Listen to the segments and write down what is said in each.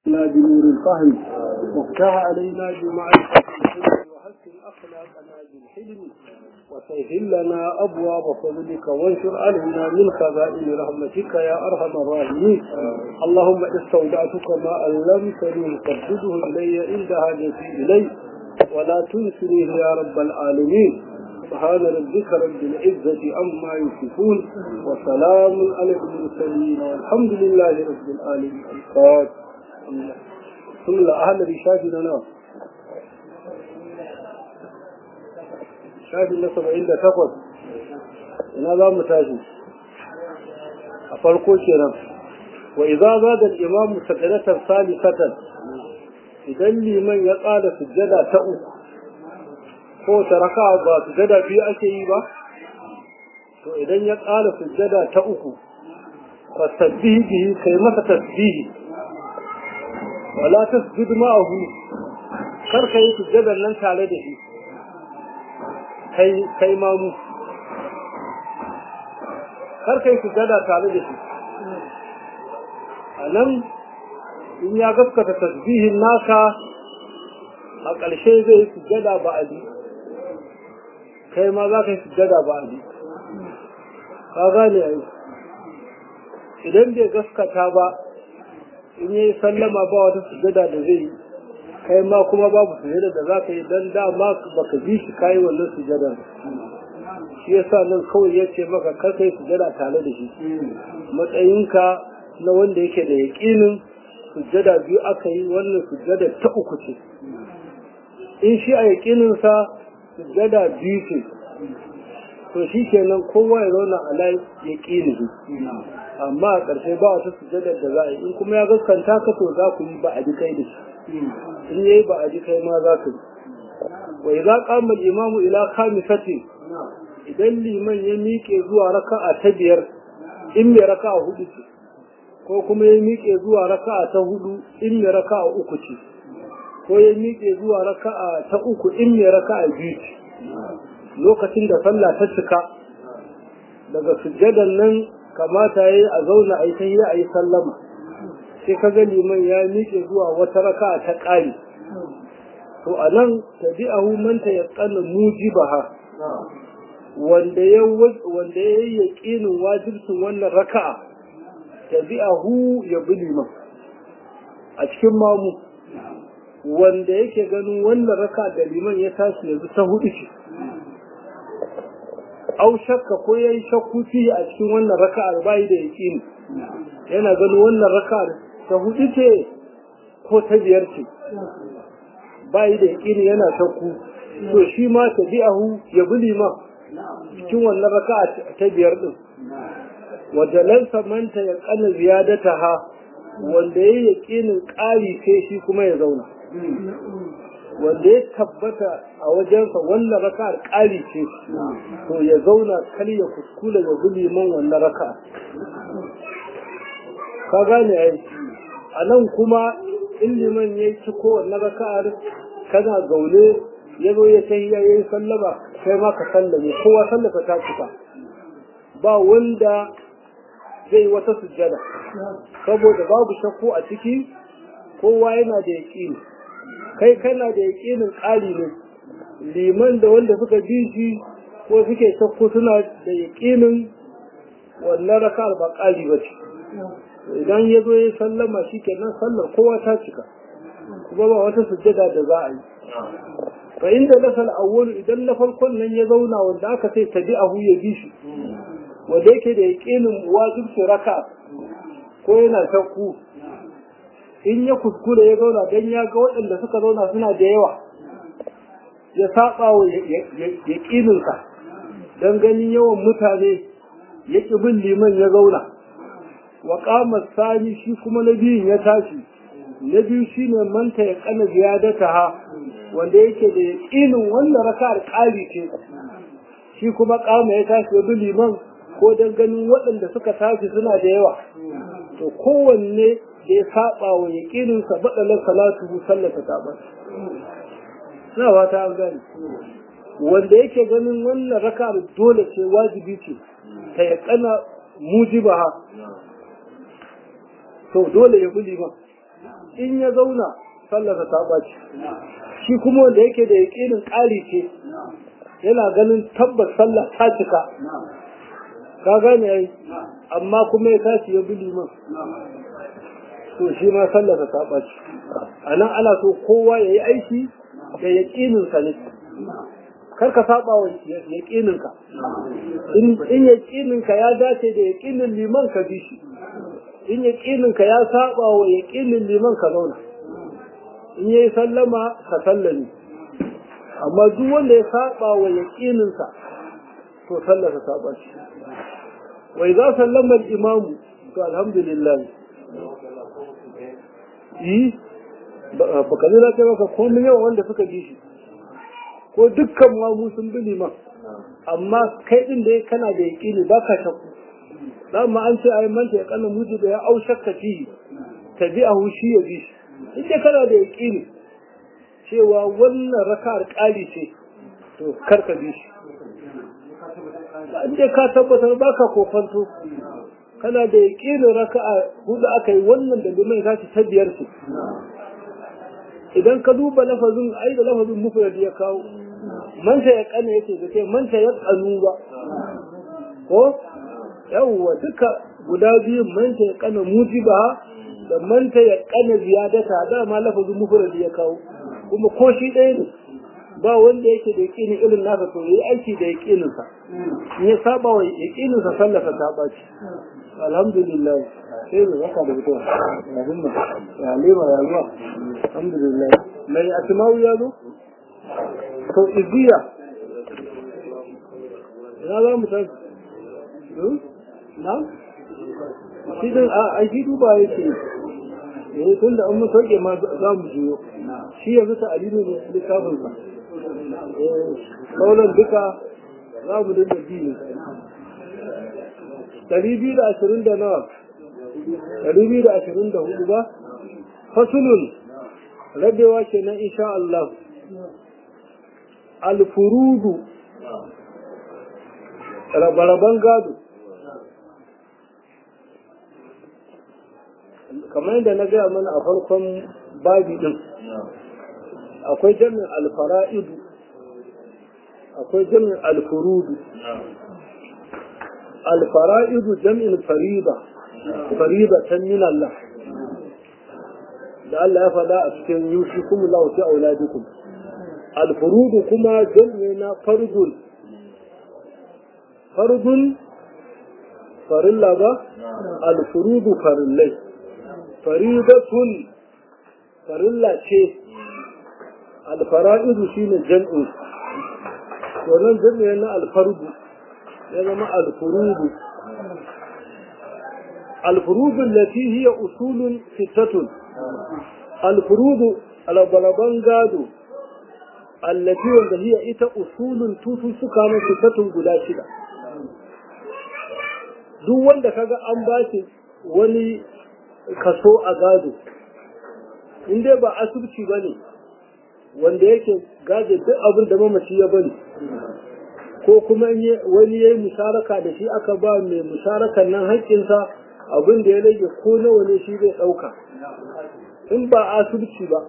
بنور الفهم وافتح علينا بمعرفة الحلم وحسن أخلاقنا بالحلم وسهل لنا أبواب فضلك وانشر علينا من خزائن رحمتك يا أرحم الراحمين اللهم استودعتك ما علمتني فردده إلي عند حاجتي إليه ولا تنسنيه يا رب العالمين سبحان ربك رب العزة عما يصفون وسلام على المرسلين والحمد لله رب العالمين الفاتح ثم أهل رشاش لنا shafi na saba'in da takwas ina za mu tashi a farko kenan wa idza zada al-imam sajadatan salisatan idan liman ya tsada sujjada ta uku ko ta raka ba sujjada biyu ake yi ba to idan ya tsada sujjada ta uku fa tasbihi bihi kai masa tasbihi wala tasjud ma'ahu kar ka yi sujjadar nan tare da shi kai mamu kar kai sujada tare da shi a nan in ya gaskata tasbihin naka a ƙarshe zai yi sujada ba a kai ma za ka yi sujada ba a ka gane a yi idan bai gaskata ba in yi sallama ba wata sujada da zai yi kai ma kuma babu sujada da za ka yi don dama baka bi shi kayi wannan sujadar shi yasa nan kawai ya ce maka kar kai sujada tare da shi matsayinka na wanda yake da yaƙinin sujada biyu aka yi wannan sujada ta uku ce in shi a yaƙininsa sujada biyu ce to shi kenan kowa ya zauna a layi yaƙini amma a ƙarshe ba wata sujadar da za a yi in kuma ya gaskanta ka to za ku yi ba a ji kai da shi in yayi ba a ji kai ma za ka yi wa idza qama al-imamu ila khamisati idan liman ya miƙe zuwa raka'a ta biyar in mai raka'a hudu ce ko kuma ya miƙe zuwa raka'a ta hudu in mai raka'a uku ce ko ya miƙe zuwa raka'a ta uku in mai raka'a biyu ce lokacin da sallah ta cika daga sujjadan nan kamata yayi a zauna a yi tahiyya a yi sallama sai ka ga liman ya miƙe zuwa wata raka ta ƙari to a nan tabi'ahu man ta yaqana mujibaha wanda ya wanda ya yi yaqinin wajibcin wannan raka'a tabi'ahu ya bi liman a cikin mamu wanda yake ganin wannan raka da liman ya tashi yanzu ta hudu ce au shakka ko yayi shakku fi a cikin wannan raka'ar bai da yaqini yana ganin wannan raka'ar ta hudu ce ko ta biyar ce bayi da yaƙini yana shakku to shi ma tabi'ahu ya bi liman cikin wannan raka'a ta biyar din wanda lansa manta ya kana ziyadata ha wanda ya yaƙinin ƙari sai shi kuma ya zauna wanda ya tabbata a wajensa wannan raka'ar ƙari ce to ya zauna kar ya kuskula ya bi liman wannan raka'a ka gane ai a nan kuma in liman ya ci kowanne raka'ar kana zaune ya zo ya tahiya ya yi sallama kai ma ka sallame kowa sallaka ta cika ba wanda zai wata sujjada saboda babu shakku a ciki kowa yana da yaƙini kai kana da yaƙinin ƙari ne liman da wanda suka bi shi ko suke shakku suna da yaƙinin wannan raka'ar ba ƙari ba ce idan ya zo ya sallama shi kenan sallar kowa ta cika kuma ba wata sujjada da za a yi fa inda lasal awwalu idan na farkon nan ya zauna wanda aka sai tabi'ahu ya bi shi wanda yake da yaqinin wajibci raka ko yana shakku in ya kuskure ya zauna dan ya ga waɗanda suka zauna suna da yawa ya saba wa yaqininsa dan ganin yawan mutane ya ƙi bin liman ya zauna wa qama sani shi kuma na biyun ya tashi na biyu shine manta ya kana ziyadata ha wanda yake da yaqinin wannan raka'ar ƙari ce shi kuma qama ya tashi ya bi liman ko dan ganin waɗanda suka tashi suna da yawa to kowanne da ya saba wa yaqinin sa badalan salatu sallata ta ba na fata an gani wanda yake ganin wannan raka'ar dole ce wajibi ce ta yaqana mujibaha to dole ya bi liman in ya zauna sallarsa ta ɓaci shi kuma wanda yake da yaƙinin ƙari ce yana ganin tabbas sallah ta cika ka gane ai amma kuma ya tashi ya bi liman to shi ma sallarsa ta ɓaci a nan ana so kowa ya yi aiki da yaƙininsa ne kar ka saba wa yaƙininka in yaƙininka ya dace da yaƙinin liman ka bi shi in yaƙininka ya saba wa yaƙinin liman ka zauna in yayi sallama ka sallame amma duk wanda ya saba wa yaƙininsa to sallarsa ta ɓaci wa idza sallama al-imam to alhamdulillah yi ba ka zira ce maka komai yawan wanda suka ji shi ko dukkan mamu sun bi liman amma kai din da kana da yaƙini ba ka shakku dama an ce ayi manta ya kana muji da ya au shakka fi tabi'ahu shi ya bi shi ita kana da yaƙini cewa wannan raka'ar ƙali ce to kar ka bi shi in dai ka tabbatar baka kofanto kana da yaƙinin raka'a hudu aka yi wannan da liman ya ta biyar ce idan ka duba lafazin ai da lafazin mufrad ya kawo manta ya kana yake da kai manta ya kanu ba ko yawwa duka guda biyun manta ya kana mujiba da manta ya kana ziyadata da ma lafazin mufrad ya kawo kuma ko shi ɗaya ne ba wanda yake da yaƙini irin nasa to yayi aiki da yaƙinin sa in ya saba wa yaƙinin sa sallafa ta baci alhamdulillah sai mu zaka da fito ya himma ya lema ya zuwa alhamdulillah mai asma'u ya zo to iziya ya za mu tafi na shi din a aiki duba yake eh tun da an mun sauke ma za mu jiyo shi yanzu ta alilu ne littafin sa sauran duka za mu dinga biyu ɗari biyu da ashirin da nawa ɗari biyu da ashirin da hudu ba fasulun rabewa kenan insha Allah alfurudu rabaraban gado kamar yadda na gaya mana a farkon babi din akwai jami'in alfara'idu akwai jami'in alfurudu alfara'idu jami'in fariba fariba ta min Allah da Allah ya faɗa a cikin yushi kuma Allah fi auladikum alfurudu kuma jami'i na fardun fardun farilla ba alfurudu farillai faridatun farilla ce alfara'idu shine jam'u wannan jam'i na alfardu ya zama alfurudu alfurudu allati hiya usulun sittatun alfurudu albalaban gado allati wanda hiya ita usulun tutu suka na sittatun guda shida duk wanda kaga an ba shi wani kaso a gado in dai ba asibiti ba ne wanda yake gaje duk abin da mamaci ya bari ko kuma wani ya yi musharaka da shi aka ba mai musharakan nan haƙƙinsa abin da ya rage ko nawa ne shi zai ɗauka in ba asibiti ba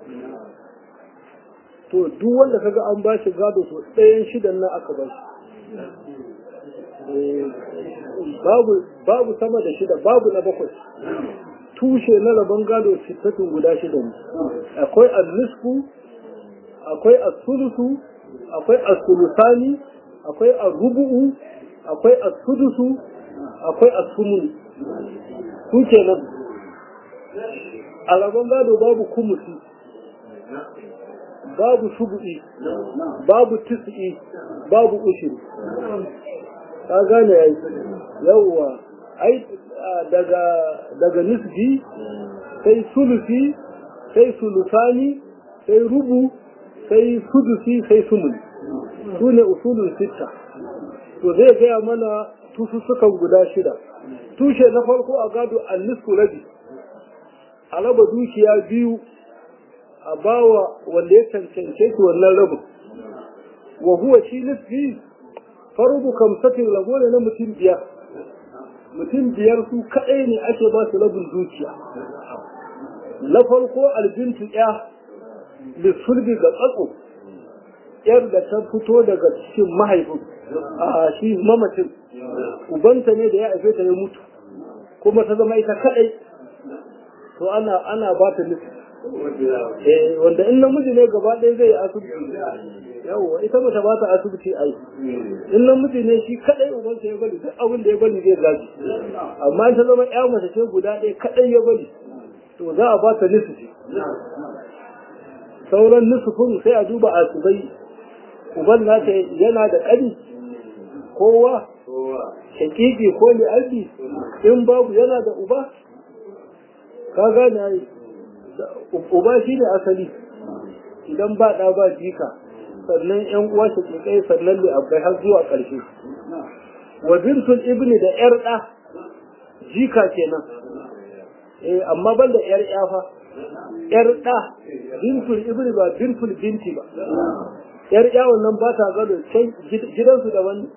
to duk wanda kaga an ba shi gado to ɗayan shidan nan aka ba shi babu babu sama da shida babu na bakwai tushe na rabon gado sittatun guda shida ne akwai al-nisfu akwai as-sulusu akwai as-sulusani akwai ar-rubu'u akwai as-sudusu akwai as-sumun su kenan a rabon gado babu kumusi babu shubu'i babu tis'i babu ushiri ka gane yayi yawwa ai daga daga nisbi sai sulusi sai sulusani sai rubu sai sudusi sai sumun su ne usulun sitta to zai gaya mana tusussukan guda shida tushe na farko a gado annisku rabi a raba dukiya biyu a bawa wanda ya cancance shi wannan rabin wa huwa shi nisbi farudu kamsatin rago ne na mutum biyar mutum biyar su kaɗai ne ake ba su rabin dukiya na farko albintu ya lissulbi ga tsatso yar da ta fito daga cikin mahaifin a shi mamacin ubanta ne da ya haife ta ya mutu kuma ta zama ita kadai to ana ana ba ta nufi eh wanda in namiji ne gaba ɗaya zai yi asibiti yawwa ita ba ta ba ta asibiti ai in namiji ne shi kadai ubansa ya bari duk abin da ya bari zai gaji amma in ta zama ƴa mace ce guda ɗaya kadai ya bari to za a ba ta nufi sauran nusufin sai a duba asibai uban nata yana da ƙari kowa shakiki ko li'abi in babu yana da uba ka gane ai uba shi ne asali idan ba ɗa ba jika sannan yan uwa shakikai sannan li'abbai har zuwa ƙarshe wa bintul ibni da yar ɗa jika kenan eh amma ban da yar fa yar ɗa bintul ibni ba bintul binti ba yar yawon nan ba ta gado can gidansu da wani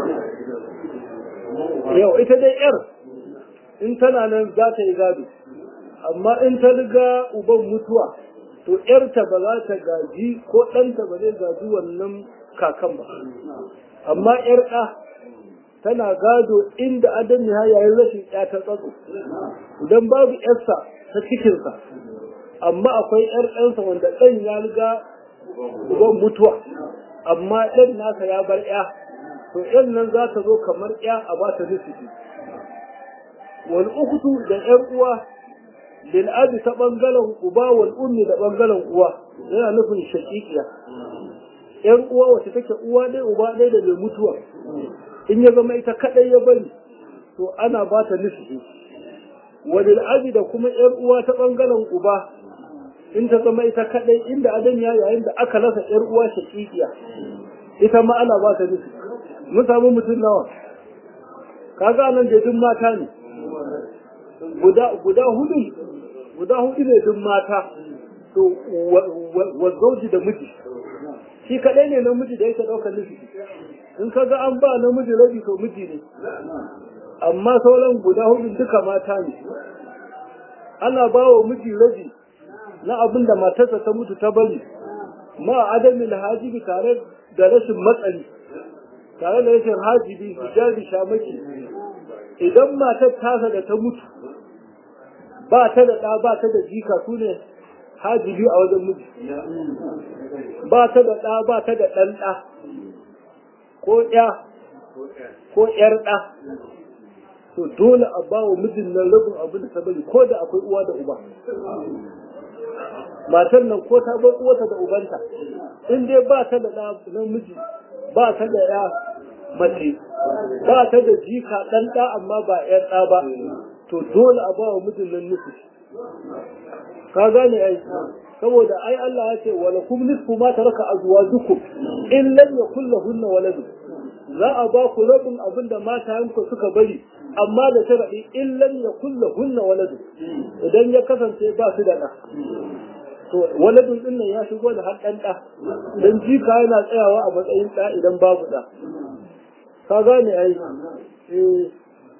yau ita dai yar in tana nan za ta yi gado amma in ta riga uban mutuwa to yarta ba za ta gaji ko ɗanta ba zai gaji wannan kakan ba amma yar ɗa tana gado inda adam ya yayin rashin ya ta tsatso idan babu yarsa ta cikinsa amma akwai yar ɗansa wanda ɗan ya riga uban mutuwa amma ɗan nasa ya bar ya to yan nan za ta zo kamar ya a ba ta nufi wal ukhtu da yan uwa lil abi ta bangaren uba wal ummi da bangaren uwa yana nufin shaqiqiya yan uwa wacce take uwa dai uba dai da mai mutuwa in ya zama ita kadai ya bari to ana ba ta nufi wa lil abi da kuma yan uwa ta bangaren uba in ta zama ita kadai inda adan ya yayin da aka rasa yar uwa shaqiqiya ita ma ana ba ta nufi mun samu mutum nawa kaga nan da duk mata ne guda guda hudu guda hudu ne duk mata to wa zauji da miji shi kadai ne namiji da yake daukar nufi in kaga an ba namiji rabi to miji ne amma sauran guda hudu duka mata ne ana ba wa miji rabi na abin da matarsa ta mutu ta bari ma adamin hajibi tare da rashin matsali tare da rashin hajibi hijabi shamaki idan matar tasa da ta mutu ba ta da ɗa ba ta da jika su ne hajibi a wajen miji ba ta da ɗa ba ta da ɗan ɗa ko ɗya ko ƴar ɗa to dole a ba wa mijin nan rabin abin da ta bari ko da akwai uwa da uba matar nan ko ta bar uwata da ubanta in dai ba ta da namiji ba ta da ya mace ba ta da jika ɗan ɗa amma ba ƴan ɗa ba to dole a ba wa mijin nan nufi ka gane ai saboda ai Allah ya ce wala kum nisfu ma taraka azwajukum in lam yakul lahunna walad za a ba ku rabin abin da matayenku suka bari amma da sharadi in lam yakul lahunna walad idan ya kasance ba su da ɗa to waladun din nan ya shigo da har ɗan ɗa dan jika yana tsayawa a matsayin ɗa idan babu ɗa ka gane ai eh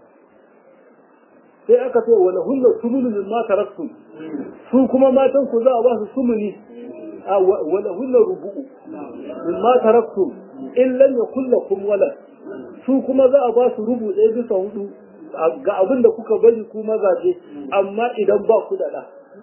sai aka ce wala hunna sumunu min ma taraktu su kuma matan ku za a ba su sumuni a wala hunna rubu'u min ma taraktu in lam yakul lakum walad su kuma za a ba su rubu ɗaya bisa hudu ga abin da kuka bari ku mazaje amma idan ba ku da ɗa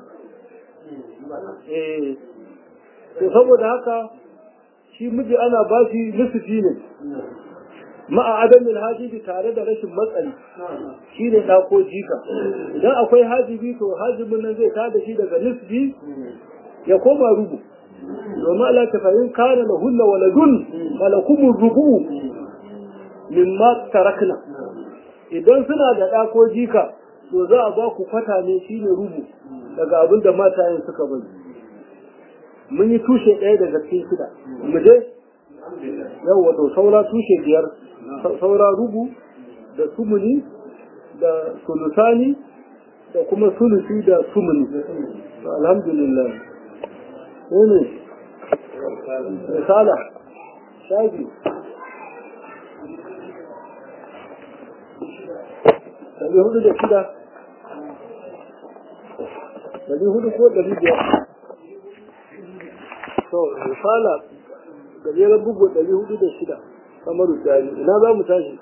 eh to saboda haka shi miji ana ba shi nufi ne ma'a adamin hajibi tare da rashin matsali shi ne ɗa ko jika idan akwai hajibi to hajibin nan zai tada shi daga nisbi ya koma rubu domin Allah ta fahim kana da hunna waladun malakumun rubu mimma tarakna idan suna da ɗa ko jika to za a ba ku kwata ne shi ne rubu daga abin da matayen suka bari mun yi tushe ɗaya daga cikin shida mu je yawwa to saura tushe biyar saura rubu da sumuni da sulusani da kuma sulusi da sumuni alhamdulillah ne risala shafi ɗari hudu da shida ɗari hudu ko ɗari biyar to misala gajeren bugu ɗari hudu da shida kamar jari ina za mu tashi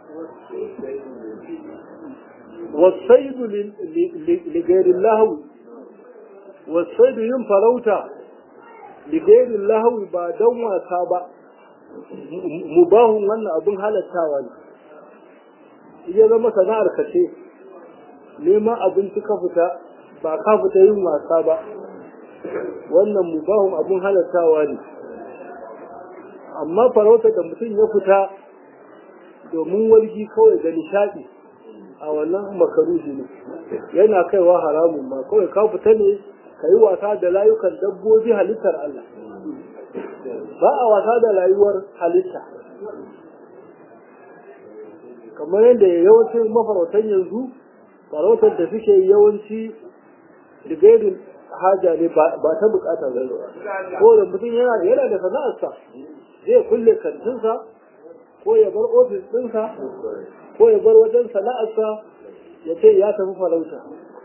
wasaidu ligairin lahawi wasaidu yin farauta ligairin lahawi ba don wasa ba mubahun wannan abin halattawa ne iya zama sana'ar ka ce neman abinci ka fita ba ka fita yin wasa ba wannan mubahun abin halattawa ne amma farauta da mutum ya fita domin wargi kawai da nishadi a wannan makaruhi ne yana kaiwa haramun ma kawai ka fita ne ka yi wasa da layukan dabbobi halittar Allah ba a wasa da rayuwar halitta kamar yadda yawancin mafarautan yanzu farautar da suke yawanci digairin haja ne ba ta bukata zai ko da mutum yana yana da sana'arsa zai kulle kantinsa ko ya bar ofis ɗinsa ko ya bar wajen sana'arsa ya ce ya tafi farauta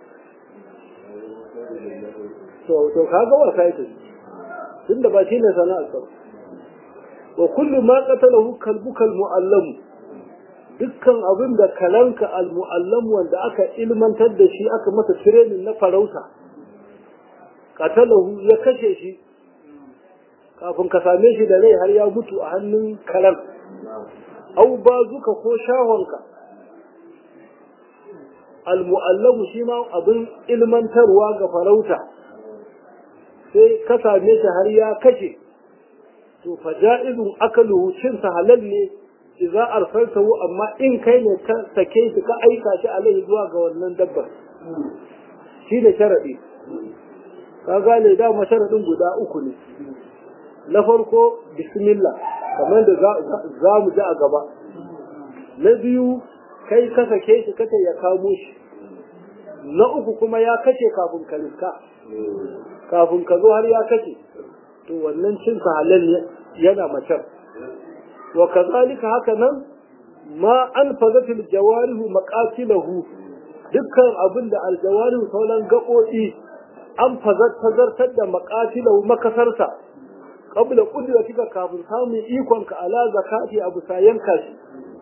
to to kaga wasa yake tunda ba shi ne sana'arsa wa kullu ma qatalahu kalbuka almuallam dukkan abin da kalanka almuallam wanda aka ilmantar da shi aka masa training na farauta qatalahu ya kashe shi kafin ka same shi da rai har ya mutu a hannun kalan au bazuka ko shahonka almuallamu shi ma abin ilmantarwa ga farauta sai ka same shi har ya kashe to fa ja'izun akaluhu cin sa halal ne idza arsaltahu amma in kai ne ka sake shi ka aika shi alai zuwa ga wannan dabbar shi ne sharadi ka gane da sharadin guda uku ne na farko bismillah kamar da za mu ji a gaba na biyu kai ka sake shi kace ya kamo shi na uku kuma ya kace kafin ka riska kafin ka zo har ya kace to wannan cin sa halal yana macar wa kazalika haka nan ma an fazatil jawarihu maqatilahu dukkan abin da aljawarihu sauran gaɓoɓi an fazartar da maqatilahu makasarsa qabla qudratika kafin samun ikon ka ala zakati abu sayan kashi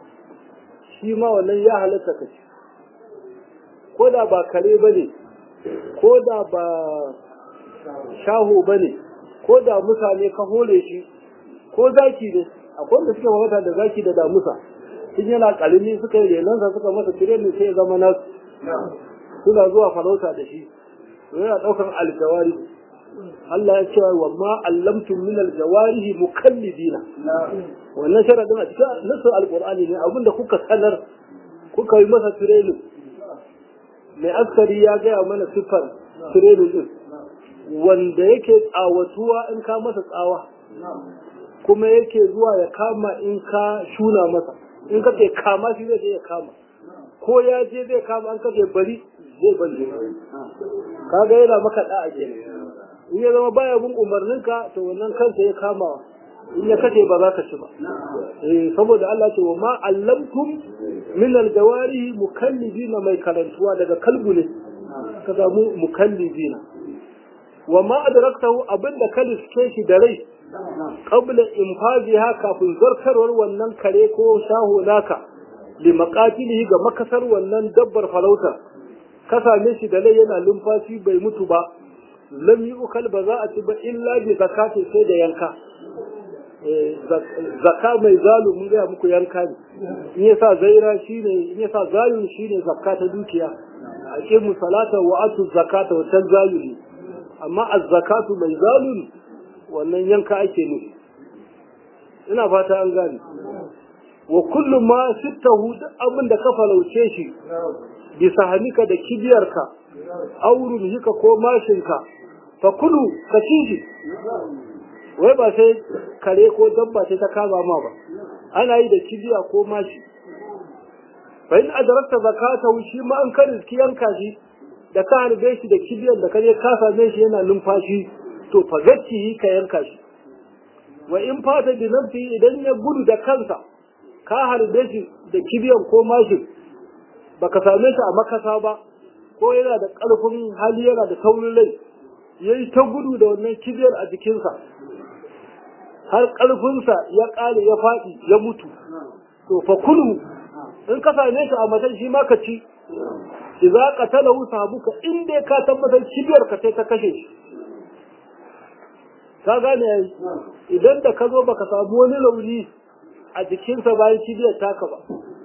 shi ma wannan ya halatta ka ci ko da ba kare bane ko da ba shaho bane ko da musa ne ka hole shi ko zaki ne akwai da suka mamata da zaki da damusa in yana kalimi suka yi renansa suka masa tirenin sai ya zama nasu suna zuwa farauta da shi yana ɗaukar aljawari Allah ya ce wa ma allamtum min aljawarihi mukallidina wannan sharadin a cikin nasu alqur'ani ne abinda kuka sanar kuka yi masa training mai askari ya gaya mana siffar training din wanda yake tsawatuwa in ka masa tsawa kuma yake zuwa ya kama in ka shuna masa in ka ce kama shi zai je ya kama ko ya je zai kama an kace bari zai bari kaga yana maka da'a kenan in ya zama baya bin umarninka to wannan kansa ya kama in ya kace ba za ka ci ba eh saboda Allah ce wa ma allamtum min aljawari mukallibina mai karantuwa daga kalbu ne ka samu mukallibina wa ma adraktahu abinda ka liske shi da rai qabla infaziha kafin zartarwar wannan kare ko shaho naka li maqatilihi ga makasar wannan dabbar farauta ka same shi da rai yana lumfashi bai mutu ba lam yi ukal ba za a ci ba illa bi zakati sai da yanka zaka mai zalu mun gaya muku yanka ne in ya sa zaira shine in ya sa zayun shine zakka ta dukiya aqimu salata wa atu zakata wa tan zayuli amma az-zakatu mai zalun wannan yanka ake nufi ina fata an gane wa kullu ma sittahu abin da ka falauce shi bisa hanika da kibiyarka aurun hika ko mashinka fa kulu ka ci wai ba sai kare ko dabba sai ta kama ma ba ana yi da kibiya ko mashi fa in adrakta zakata shi ma an karin ki yanka shi da ka harbe shi da kibiyar da kaje ka same shi yana numfashi to fa zacci ka yanka shi wa in fata bi nafsi idan ya gudu da kansa ka harbe shi da kibiyar ko mashi baka same shi a makasa ba ko yana da ƙarfin hali yana da taurin rai ya yi ta gudu da wannan kibiyar a jikinsa har ƙarfinsa ya ƙare ya faɗi ya mutu to fa kulu in ka same shi a matan shi ma ka ci idza qatalahu sahabuka in dai ka tabbatar kibiyar ka sai ta kashe shi ka gane yayi idan da ka zo baka samu wani rauni a jikinsa bayan kibiyar taka ba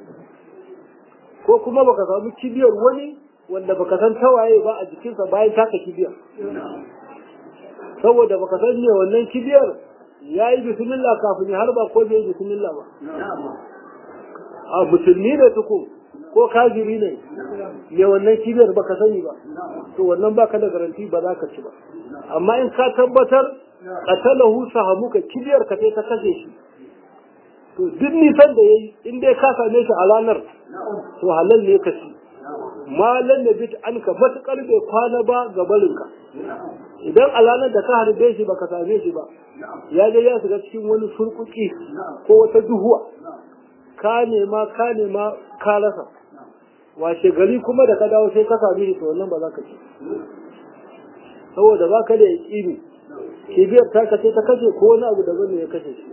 ko kuma baka samu kibiyar wani wanda baka san tawaye ba a jikinsa bayan taka kibiyar saboda baka san me wannan kibiyar ya yi bismillah kafin ya harba ko bai yi bismillah ba a musulmi ne tuku ko kafiri ne me wannan kibiyar baka sani ba to wannan baka da garanti ba za ka ci ba amma in ka tabbatar qatalahu sahamuka kibiyar ka ta kashe shi to duk nisan da yayi in dai ka same shi a ranar to halal ne ka ci malan da bit an ka matukar bai kwana ba ga barinka idan a ranar da ka harbe shi baka same shi ba ya je ya shiga cikin wani surkuki ko wata duhuwa ka nema ka nema ka rasa washe gari kuma da ka dawo sai ka same shi to wannan ba za ka ci saboda ba ka da yaƙini kibiyar ta kace ta kashe ko wani abu daban ne ya kashe shi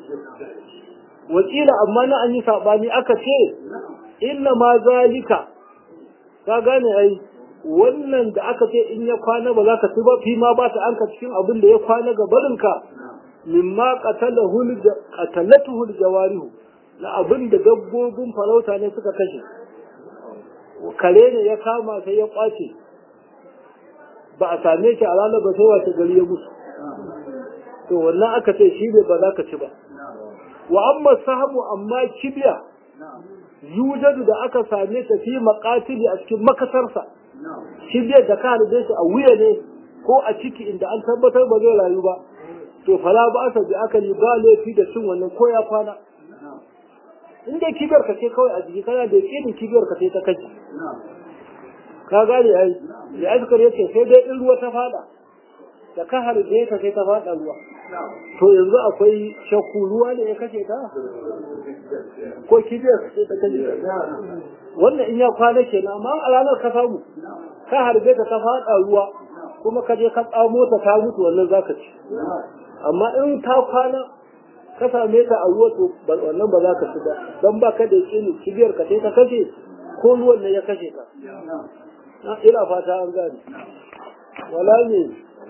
wakila amma na an yi saɓani aka ce inna ma zalika ka gane ai wannan da aka ce in ya kwana ba za ka ci ba fi ma ba ta anka cikin abin da ya kwana ga barinka mimma qatalatuhu jawarihu na abin da dabbobin farauta ne suka kashe kare ne ya kama sai ya kwace ba a same shi a ranar ba sai wace gari ya mutu to wannan aka ce shi ne ba za ka ci ba wa amma sahabu amma kibiya yujadu da aka same ta fi maqatili a cikin makasarsa kibiyar da ka harbe shi a wuya ne ko a ciki inda an tabbatar ba zai rayu ba to fala ba asa bi aka ba laifi da cin wannan ko ya kwana in dai kibiyar ka ce kawai a jiki kana da yakinin kibiyar ka ce ta kaci ka gane ai ya azkar yace sai dai in ruwa ta fada da ka harbe ta sai ta fada ruwa to yanzu akwai shakku ruwa ne ya kashe ta ko kibiyar ka ce ta kashe ta wannan in ya kwana kenan amma a ranar ka samu ka harbe ta ta fada ruwa kuma ka je ka tsamo ta ta mutu wannan zaka ci amma in ta kwana ka same ta a ruwa to wannan ba za ka ci ba don ba ka da yakini kibiyar ka sai ta kashe ko ruwan ne ya kashe ka ina fata an gane wala ne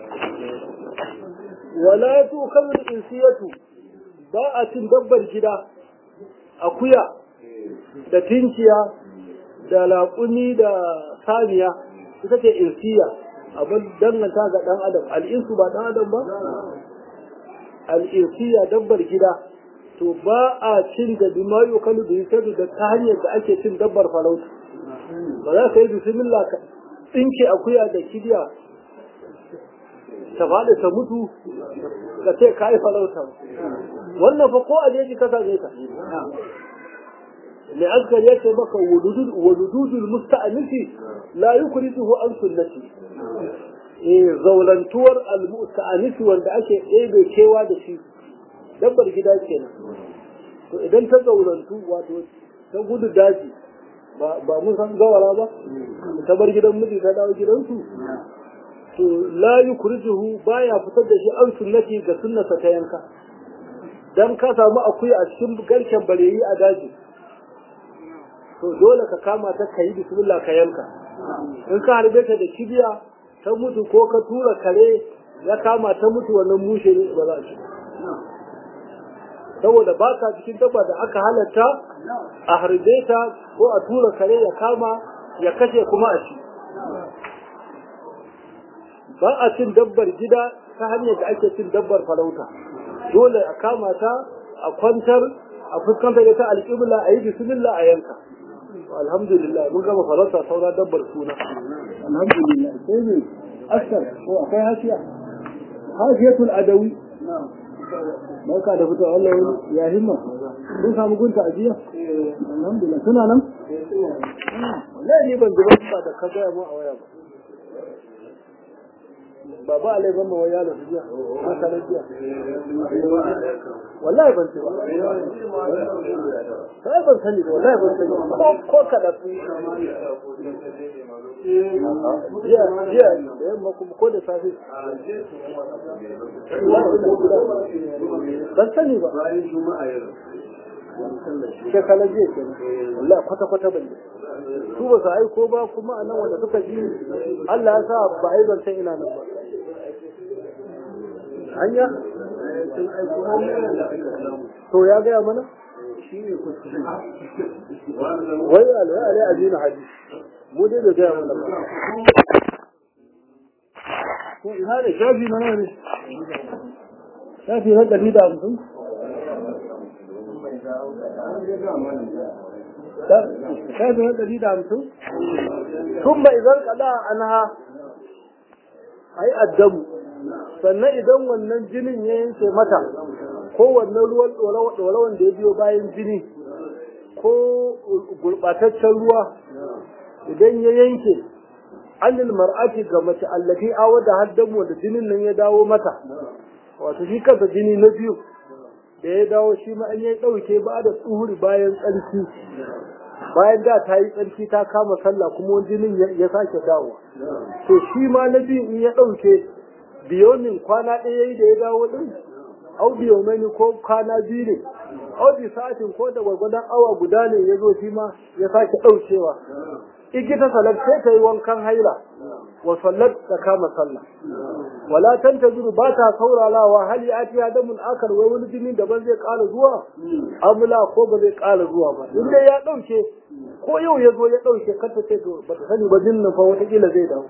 wala tu kamar insiyatu ba a cin dabbar gida akuya da tinkiya da laƙuni da saniya ita ce insiya abin danganta ga ɗan adam al'insu ba ɗan adam ba al'insiya dabbar gida to ba a cin da bima yukalu da yusadu da ta hanyar da ake cin dabbar farauta ba za ka yi bismillah ka tsinke akuya da kibiya ta faɗi ta mutu ka ce ka yi farauta wannan fa ko a jeji ka same ta mai askar ya ce maka walududul musta'anisi la yukriduhu an sunnati eh zaulantuwar al-musta'anisi wanda ake ɗebe kewa da shi dabbar gida kenan to idan ta zaulantu wato ta gudu daji ba mun san gawara ba ta bar gidan miji ta dawo gidansu to la yukrijuhu baya fitar da shi an sunnati ga sunnasa ta yanka dan ka samu akuya a cikin garken bareyi a daji to dole ka kama ta kayi bismillah ka yanka in ka harbe ta da kibiya ta mutu ko ka tura kare ya kama ta mutu wannan mushe ne ba za a ci saboda ba ka cikin dabba da aka halatta a harbe ta ko a tura kare ya kama ya kashe kuma a ci ba a cin dabbar gida ta hanyar da ake cin dabbar farauta dole a kama ta a kwantar a fuskantar da ta alƙibla a yi bismillah a yanka alhamdulillah mun gama farauta saura dabbar suna alhamdulillah sai ne askar ko akwai hasiya hasiyatul adawi barka da fito Allah wani ya himma kun samu gunta a jiya alhamdulillah suna nan wallahi ni ban zuba da ka gaya mu a waya ba ba ba alai ban mawa yaro su jiya ko sanar jiya wallahi ban ce ba sai ban sani ba wallahi ban sani ko ko kada jiya jiya da yamma kuma ko da safe ban sani ba shekala jiya ke wallahi kwata kwata ban su ba su aiko ba kuma a nan wanda suka ji Allah ya sa ba a yi zancen ina nan ba hanya to ya gaya mana wai alai alai a jina haji mu dai da gaya mana ba ko ina da shafi na ne shafi na ɗari da hamsin shafi na ɗari da hamsin ثم إذا انقضى عنها أي الدم sannan idan wannan jinin ya yanke mata ko wannan ruwan ɗorawan da ya biyo bayan jini ko gurɓataccen ruwa idan ya yanke anil mar'ati ga mace allafi awa da haddamu da jinin nan ya dawo mata wato shi kansa jini na biyu da ya dawo shi ma an ya ɗauke ba da tsuhuri bayan tsarki bayan da ta yi tsarki ta kama sallah kuma wani jinin ya sake dawo to shi ma na biyu in ya ɗauke biyonin kwana ɗaya yi da ya dawo ɗin au biyomani ko kwana biyu ne au bi sa'atin ko da gwargwadon awa guda ne ya zo shi ma ya sake ɗaukewa igita salat sai ta yi wankan haila wa sallat ta kama sallah wala tantaziru ba ta sauralawa hal ya ati damun akar wai wani jini daban zai ƙara zuwa amula ko ba zai ƙara zuwa ba in dai ya ɗauke ko yau ya zo ya ɗauke kar ta ce to ba ta sani ba jinnin fa wataƙila zai dawo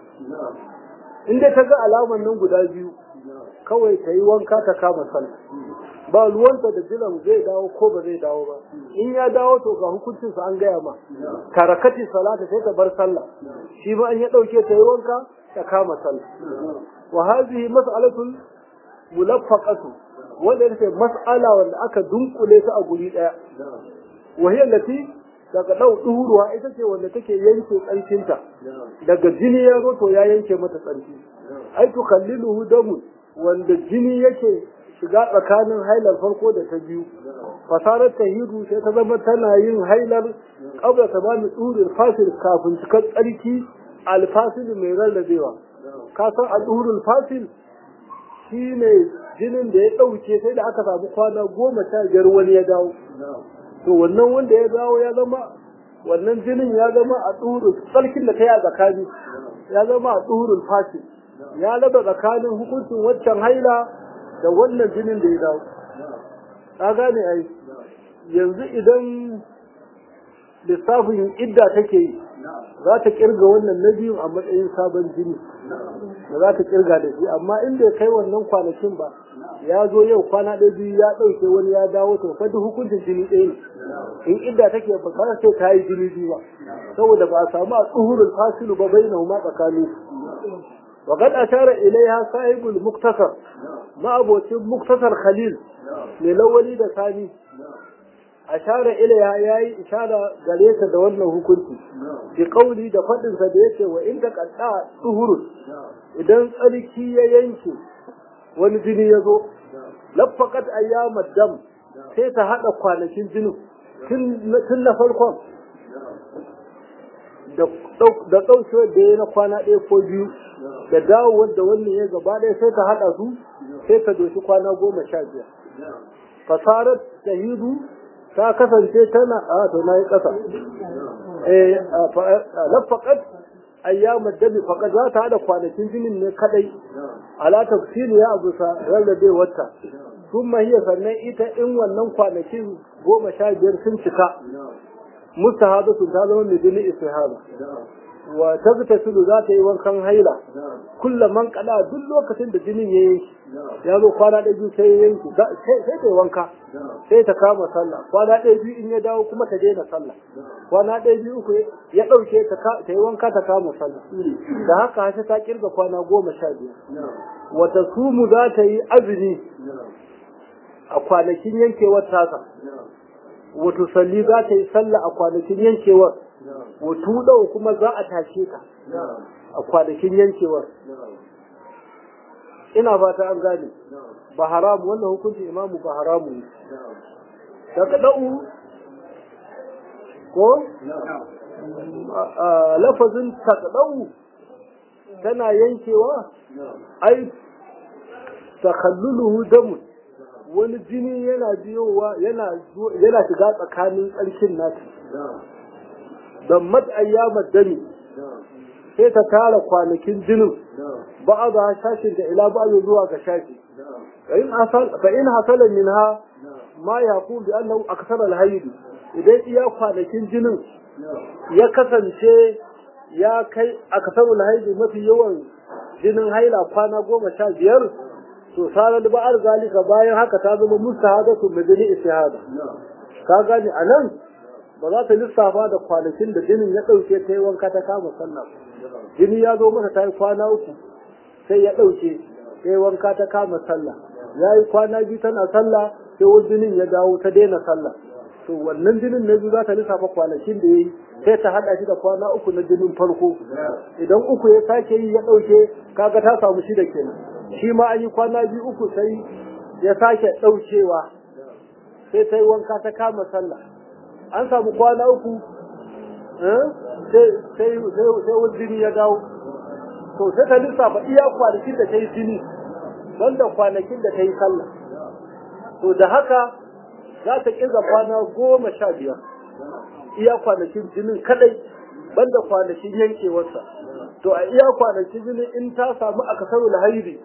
in dai ta ga alaman nan guda biyu kawai ta yi wanka ta kama sallah ba ruwanta da jilan zai dawo ko ba zai dawo ba in ya dawo to ga hukuncin sa an gaya ma karakati salata sai ta bar sallah shi ba an ya dauke ta yi wanka ta kama sallah wa hadhihi mas'alatul mulaffaqatu wanda yake mas'ala wanda aka dunkule ta a guri daya wa hiya allati daga dau duhuruwa ita ce wanda take yanke tsarkinta daga jini ya zo to ya yanke mata tsarki ai to kalliluhu damun wanda jini yake shiga tsakanin hailar farko da ta biyu fasarar tahiru sai ta zama tana yin hailar kabla ta bani tsurin fasil kafin cikar tsarki alfasil mai rarrabewa ka san al'urul fasil shi ne jinin da ya ɗauke sai da aka samu kwana goma sha biyar wani ya dawo to wannan wanda ya dawo ya zama wannan jinin ya zama a tsurin tsarkin da ta yi a tsakani ya zama a tsurin fasil ya raba tsakanin hukuncin waccan haila da wannan jinin da ya dawo ka gane ai yanzu idan lissafin idda take yi za ta kirga wannan na biyu a matsayin sabon jini da za ta kirga da shi amma in bai kai wannan kwanakin ba ya zo yau kwana ɗaya biyu ya ɗauke wani ya dawo to fa duk hukuncin jini ɗaya ne in idda take ba ka ce ta yi jini biyu ba saboda ba a samu a tsuhurul fasilu ba bai na ma tsakanin وقد أشار إليها صاحب المختصر ما أبو مختصر خليل للولي ده ثاني أشار إليها ياي إشارة قليسة دولنا كنت بقولي ده فضل سبيته وإن دك أنت طهور إذن ألكي ينشي ونجني يزو لفقت أيام الدم سيتا هذا kwanakin jinin tun na farkon da ɗaukewar da ya na kwana ɗaya ko biyu da dawowar da wannan ya gaba ɗaya sai ta haɗa su sai ta doshi kwana goma sha biyar fasarar tahidu ta kasance tana a to na yi ƙasa lafaƙat ayyamar dabi faƙat za ta haɗa kwanakin jinin ne kaɗai ala tafsiri ya abu sa rarrabe wata sun mahiya sannan ita in wannan kwanakin goma sha biyar sun cika mustahaba sun ta zama mai jini istihaba wa tagtasilu za ta yi wankan haila kulla man kada duk lokacin da jinin ya yanki ya zo kwana ɗaya biyu sai ya yanki sai ta yi wanka sai ta kama sallah kwana ɗaya biyu in ya dawo kuma ta daina sallah kwana ɗaya biyu uku ya ɗauke ta yi wanka ta kama sallah da haka hasa ta kirga kwana goma sha biyar wata sumu za ta yi azumi a kwanakin yankewar tasa wato salli za ta yi sallah a kwanakin yankewar wato ɗau kuma za a tashe ka a kwanakin yankewar ina fata an gane ba haramu wannan hukunci imamu ba haramu ne taqda'u ko lafazin taqda'u tana yankewa ai takalluluhu damun wani jini yana biyowa yana yana shiga tsakanin tsarkin nata don mat ayyamar dami sai ta tara kwanakin jinin ba a za shashin da ila ba zuwa ga shashi fa in hasala minha ma yaqul bi annahu aksara al idan iya kwanakin jinin ya kasance ya kai aksaru al mafi yawan jinin haila kwana goma sha biyar to sarar ba'ar zalika bayan haka ta zama mustahadatu madani istihada ka gane anan ba za ta lissafa da kwanakin da jinin ya dauke ta yi wanka ta kama sallah jini ya zo mata ta yi kwana uku sai ya dauke ta yi wanka ta kama sallah ya yi kwana biyu tana sallah sai wani jinin ya dawo ta daina sallah to wannan jinin na biyu za ta lissafa kwanakin da ya yi sai ta haɗa shi da kwana uku na jinin farko idan uku ya sake yi ya ɗauke kaga ta samu shida kenan shi ma an yi kwana biyu uku sai ya sake ɗaukewa sai ta yi wanka ta kama sallah an samu kwana uku sai wani jini ya dawo to sai ta lissafa iya kwanakin da ta yi jini banda kwanakin da ta yi sallah to da haka za ta ƙirga kwana goma sha biyar iya kwanakin jinin kadai banda kwanakin yankewarsa to a iya kwanakin jinin in ta samu aka samu hairi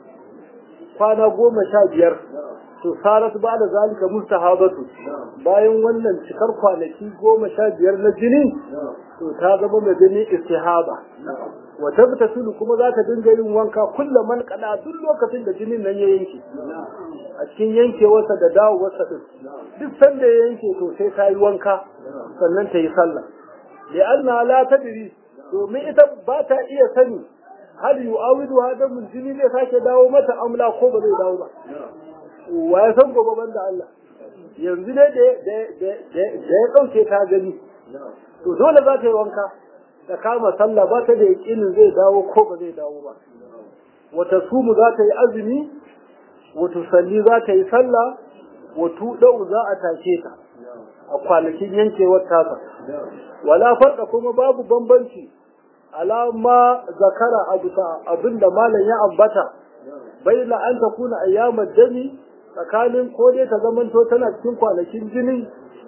kwana goma sha biyar to sarat ba da zalika mustahabatu bayan wannan cikar kwanaki goma sha biyar na jini to ta zama mai jini istihaba wa tabtasulu kuma za ta dinga yin wanka kullum man kada duk lokacin da jinin nan ya yanke a cikin yankewarsa da dawowarsa din duk sanda ya yanke to sai ta yi wanka sannan ta yi sallah da anna la tadri domin ita ba ta iya sani hal yu'awidu hadamun jini zai sake dawo mata amla ko ba zai dawo ba wa ya san gobe banda Allah yanzu ne da ya ɗauke ta gani to dole za ta yi wanka ta kama sallah ba ta da yaƙinin zai dawo ko ba zai dawo ba wata sumu za ta yi azumi wata salli za ta yi sallah wata ɗau za a tashe ta a kwanakin yankewar tasa wala farka kuma babu bambanci alama zakara abin da malam ya ambata bai la an ta kuna ayyamar jami tsakanin ko dai ta zamanto tana cikin kwanakin jinin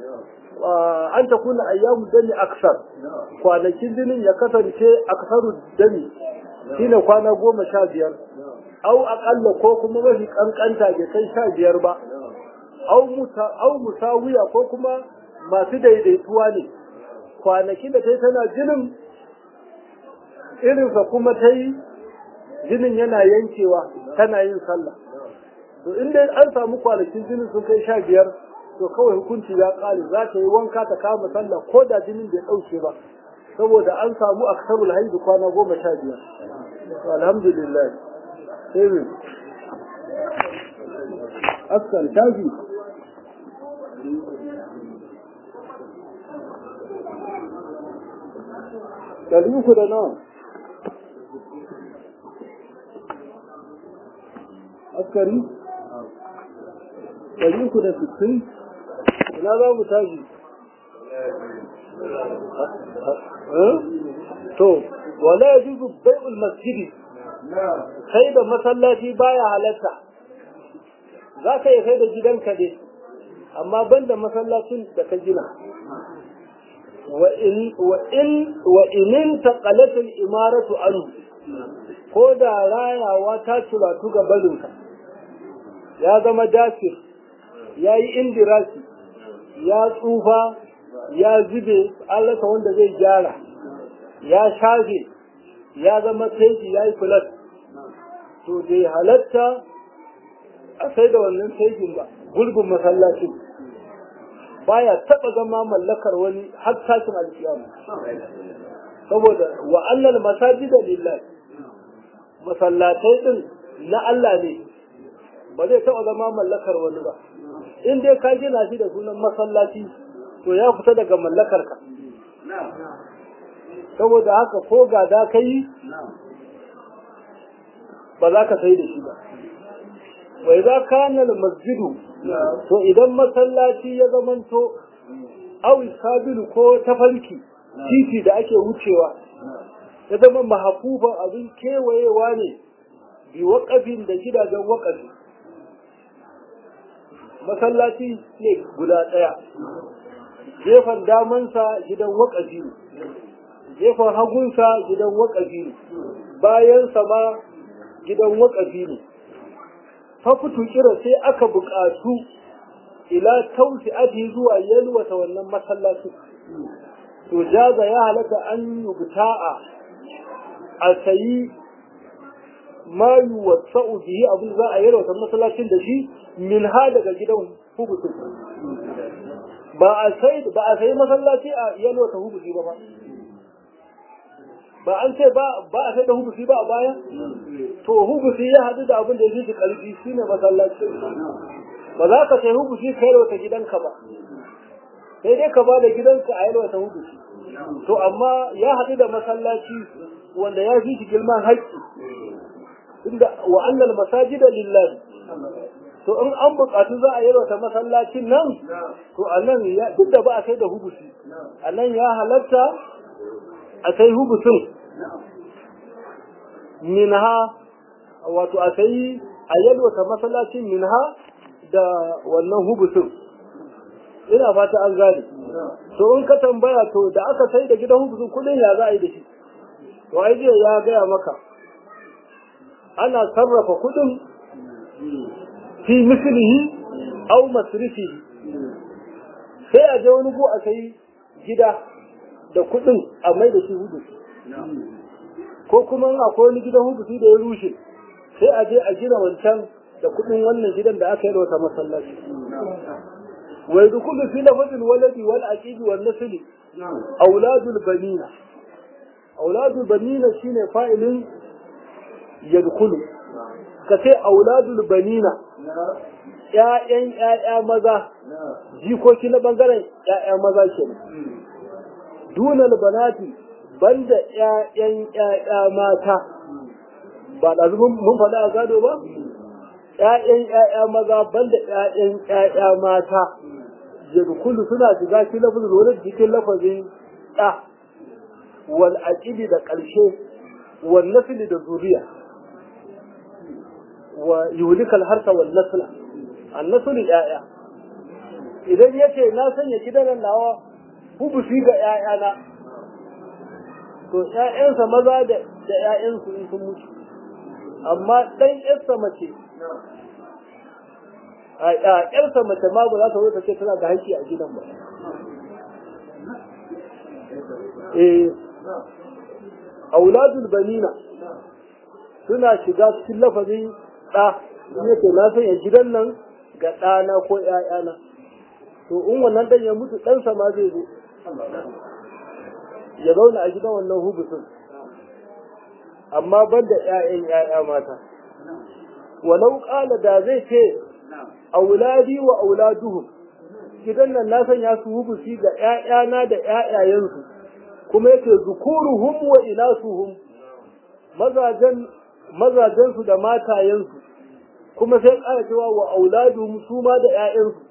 an ta kuna ayyamu dami aksar kwanakin jinin ya kasance aksaru dami shine kwana goma sha biyar au aƙalla ko kuma mafi ƙanƙanta bai kai sha biyar ba au musawiya ko kuma masu daidaituwa ne kwanakin da ta yi tana jinin irinsa kuma ta yi jinin yana yankewa tana yin sallah to inda an samu kwanakin jinin sun kai sha biyar to kawai hukunci ya kare za ta yi wanka ta kama sallah ko da jinin bai ɗauke ba saboda an samu aksarul haidu kwana goma sha biyar alhamdulillah sai min askan shafi ɗari uku da nawa askari ɗari uku da sittin ina za mu tashi to wala ya juzu bai'ul masjidi kai da masallaci baya halatta za ka yi kai da gidanka dai amma ban da masallacin da ka gina wa inin taƙalatul imaratu anu ko da rayawa ta turatu ga barinka ya zama dafir ya yi indirasi ya tsufa ya zube an rasa wanda zai gyara ya shafe ya zama teji ya yi fulat to bai halatta a sai da wannan tejin ba gulbin masallacin baya taba zama mallakar wani har tashin alkiyama saboda wa annal masajida lillahi masallatai din na Allah ne ba zai taba zama mallakar wani ba in dai ka gina shi da sunan masallaci to ya fita daga mallakar ka saboda haka ko gada kai ba za ka sai da shi ba wai za ka masjidu to idan masallaci ya zamanto awi sabilu ko tafarki titi da ake wucewa ya zama mahafufan abin kewayewa ne bi waƙafin da gidajen waƙafi masallaci ne guda ɗaya gefen damansa gidan waƙafi ne gefen hagunsa gidan waƙafi ne bayansa ma gidan waƙafi ne fafutu kira sai aka buƙatu ila tausi ati zuwa yalwata wannan masallaci to jaza ya halatta an yubta'a a sayi ma yuwassa'u bihi abin za a yalwata masallacin da shi min ha daga gidan hubutu ba a sai ba a sayi masallaci a yalwata hubuti ba ba ba an ce ba ba a sai da hubuti ba a baya to hubuti ya hadu da abin da ya fi karfi shine masallaci ba za ka sai hubuti ka yalwata gidanka ba sai dai ka ba da gidanka a yalwata hubuti to amma ya hadu da masallaci wanda ya fi shi girman haƙƙi inda wa annal masajida lillahi to in an buƙatu za a yalwata masallacin nan to a nan duk da ba a sai da hubusi a nan ya halatta a sai hubusin minha wato a sai a yalwata masallacin minha da wannan hubusin ina fata an gane to in ka tambaya to da aka sai da gidan hubusin kudin ya za a yi da shi to ai ya gaya maka ana sarrafa kudin fi mislihi aw masrifihi sai a je wani go a kai gida da kudin a mai da shi hudu ko kuma akwai wani gidan hudu da ya rushe sai a je a gina wancan da kudin wannan gidan da aka yi da wata masallaci wai dukulu fi lafazin waladi wal aqidi wal nasli auladul banina auladul banina shine fa'ilin yadkhulu ka ce auladul banina ƴaƴan ƴaƴa maza jikoki na bangaren ƴaƴa maza kenan dunal banati banda ƴaƴan ƴaƴa mata ba da mun faɗa a gado ba ƴaƴan ƴaƴa maza banda ƴaƴan ƴaƴa mata yadkhulu suna shiga cikin lafazin wani cikin lafazin ɗa wal aqibi da ƙarshe wal nasli da zuriya wa yuhlika al-harsa wal nasla an-nasl ya'ya idan yace na sanya gidan nawa hubusi ga ƴaƴana to ƴaƴansa maza da da ƴaƴansu in sun mutu amma dan ƴarsa mace a ƴarsa mace ma ba za ta zo ta ce tana da haƙƙi a gidan ba eh auladul banina suna shiga cikin lafazin ɗa yake na sanya gidan nan ga ɗana ko ‘ya'yana to in wannan ɗan ya mutu ɗansa ma zai zo ya zauna a gidan wannan hubusin amma ban da ‘ya'yan ‘ya'ya mata walau ƙala da zai ce auladi wa auladuhum gidan nan na sanya su hubusi ga ‘ya'yana da ‘ya'yayensu kuma yake zukuruhum wa inasuhum mazajen mazajensu da matayensu kuma sai ƙara cewa wa auladu su ma da ƴaƴansu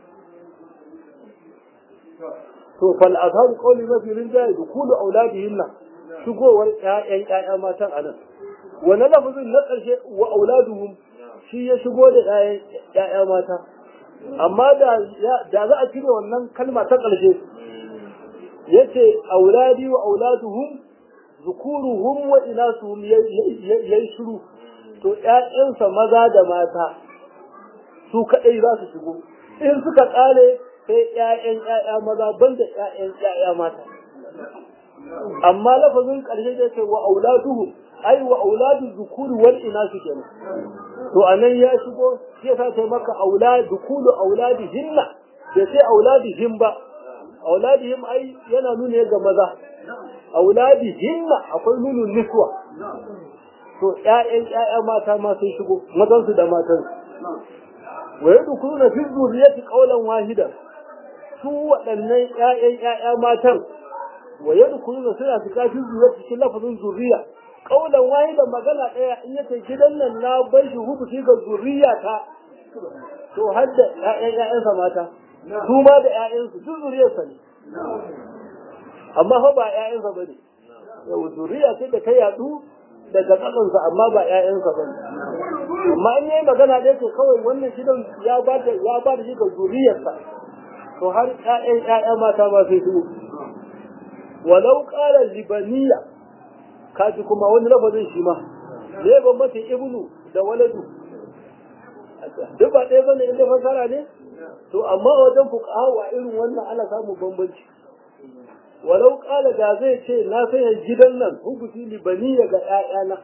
to fal azharu qawli mafi rinjaye da kulu auladihinna shigowar ƴaƴan ƴaƴa matan anan wannan lafazin na ƙarshe wa auladuhum shi ya shigo da ƴaƴan ƴaƴa mata amma da da za a cire wannan kalma ta ƙarshe yace auladi wa auladuhum zukuruhum wa inasuhum yayi shiru to ƴaƴansa maza da mata su kadai za su shigo in suka kare sai ƴaƴan ƴaƴa maza banda ƴaƴan ƴaƴa mata amma lafazin ƙarshe da ce wa auladuhu ai wa auladu zukuri wal inasu kenan to anan ya shigo shi yasa sai maka aulad dukulu auladihinna bai sai auladihim ba auladihim ai yana nuna ga maza auladihinna akwai nunun niswa to ƴaƴan ƴaƴa mata ma sun shigo mazansu da matansu wa yadkhuluna fi dhurriyyati qawlan wahida su waɗannan ƴaƴan ƴaƴa matan wa yadkhuluna suna fita fi dhurriyyati cikin lafazin zuriya kaulan wahi da magana ɗaya in yace gidan nan na bai shi hukuci ga zuriya ta to har da ƴaƴan ƴaƴansa mata su ma da ƴaƴansu duk zuriyarsa ne amma fa ba ƴaƴansa ba ne yau zuriya ce da ta yaɗu daga ƙasansa amma ba ƴaƴansa ba ne amma in yayi magana ɗaya to kawai wannan gidan ya ba da ya ba da shi ga zuriyarsa to har ƴaƴan ƴaƴa mata ba sai su walau qala libaniya kaji kuma wani lafazin shi ma ne bambanci ibnu da waladu duk ba ɗaya bane inda fasara ne to amma wajen fuqaha wa irin wannan ana samun bambanci walau qala da zai ce na sanya gidan nan hukuti libaniya ga ƴaƴana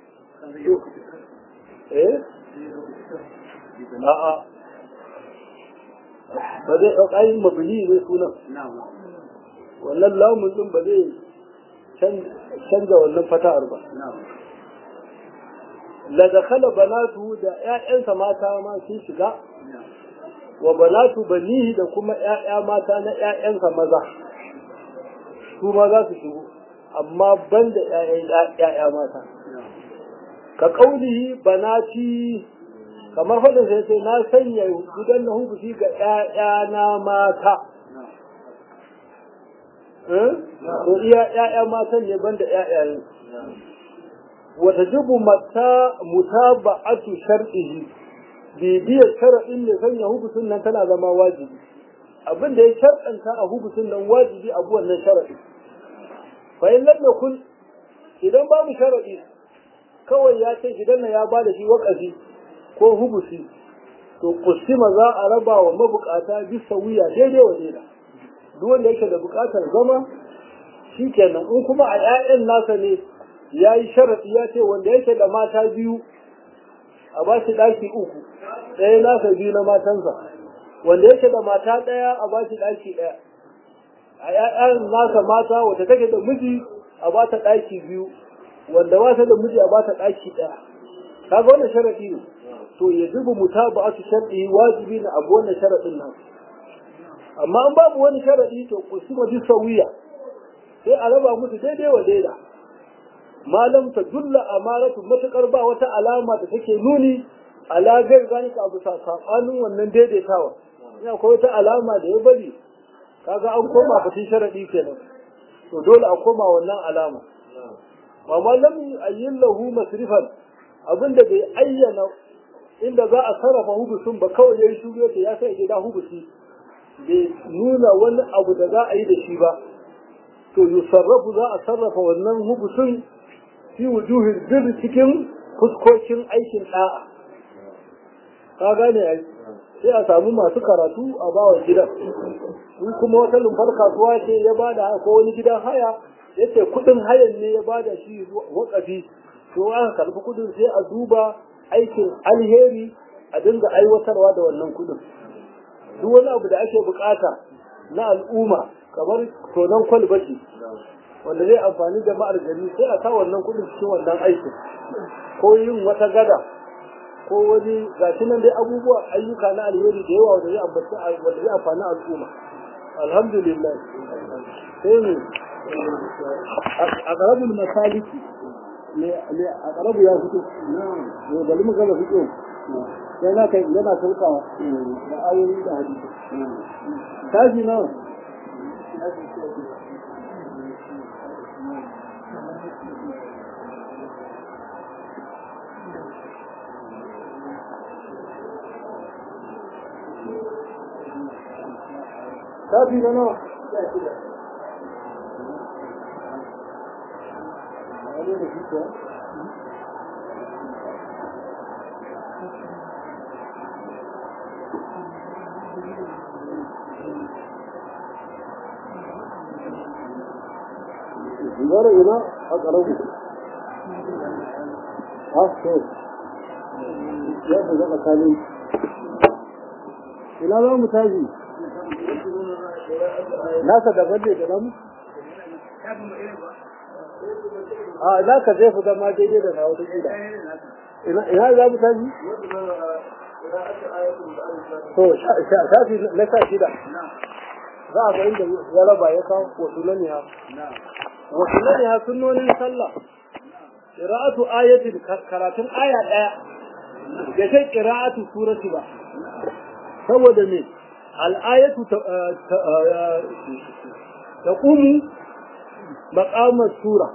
eh a'a ba zai ɗauka yin mabini ne sunan wannan lamun ɗin ba zai canza wannan fata'ar ba la dakhala banatu da ƴaƴansa mata ma sun shiga wa banatu banihi da kuma ƴaƴa mata na ƴaƴansa maza su ma za su shigo amma ban da ƴaƴa mata ka kaulihi banati kamar faɗin sai sai na sanya gidan na hukuci ga ƴaƴana mata ko iya ƴaƴa matan ne banda ƴaƴayen wata jibu mata mutaba'atu shar'ihi bibiyar shar'in ne sanya hukucin nan tana zama wajibi abin da ya shar'anta a hukucin nan wajibi abu wannan shar'i fa in lam yakun idan babu shar'i kawai ya ce gidan nan ya bada shi wakafi ko hubusi to kusima za a raba wa mabukata bisa wuya daidai wa daida duk wanda yake da bukatar zama shikenan in kuma a 'ya'yan nasa ne ya yi sharaɗi ya ce wanda yake da mata biyu a ba shi ɗaki uku ɗaya nasa biyu na matansa wanda yake da mata ɗaya a ba shi ɗaki ɗaya a ‘ya'yan nasa mata wata take da miji a ba ta ɗaki biyu wanda ba ta da miji a ba ta ɗaki ɗaya kaga wannan sharaɗi ne to ya zuba mutaba su sharɗi wajibi na abu wannan sharaɗin nan amma an babu wani sharaɗi to kusuma bi sawiya sai a raba musu daidai wa daida malam ta dulla amaratu matukar ba wata alama da take nuni ala gai zalika abu sakanin wannan daidaitawa ina akwai wata alama da ya bari kaga an koma batun sharadi kenan to dole a koma wannan alama amma lam ayyin lahu masrifan abinda bai ayyana inda za a sarrafa hubusun ba kawai yayi shugaba ya sai gida hubusi bai nuna wani abu da za a yi da shi ba to yusarrafu za a sarrafa wannan hubusun fi wujuhin bir cikin fuskokin aikin da'a ka gane ai sai a samu masu karatu a bawa gidan in kuma wata lumbar kasuwa ce ya bada ko wani gidan haya yace kudin hayan ne ya bada shi wakafi to aka karbi kudin sai a duba aikin alheri a dinga aiwatarwa da wannan kudin duk wani abu da ake bukata na al'umma kamar tonon kwalbati wanda zai amfani da ma'ar gari sai a sa wannan kudin cikin wannan aikin ko yin wata gada ko wani gashi nan dai abubuwa ayyuka na alheri da yawa wanda zai ambaci wanda zai amfani al'umma alhamdulillah sai ne a ƙarabin masaliki ne a ƙarabu ya fito ne bari mu gaba fito sai na kai yana saukawa da ayoyi da hadisi tashi nawa shafi na nawa Zara ina a ƙarabu. Ha, so. Ya fi zaka kalin. Ina za mu tashi? nasa daban ne da namu? A za ka zai fi zama daidai da na wata kila. Ina za mu tashi? To, shafi na sha shida. Za a ga inda ya raba ya kawo wasu laniya. Wasu laniya sunnonin sallah. qira'atu ayatin karatun aya daya ya ce qira'atu surati ba saboda me al-ayatu taqumu maqamat sura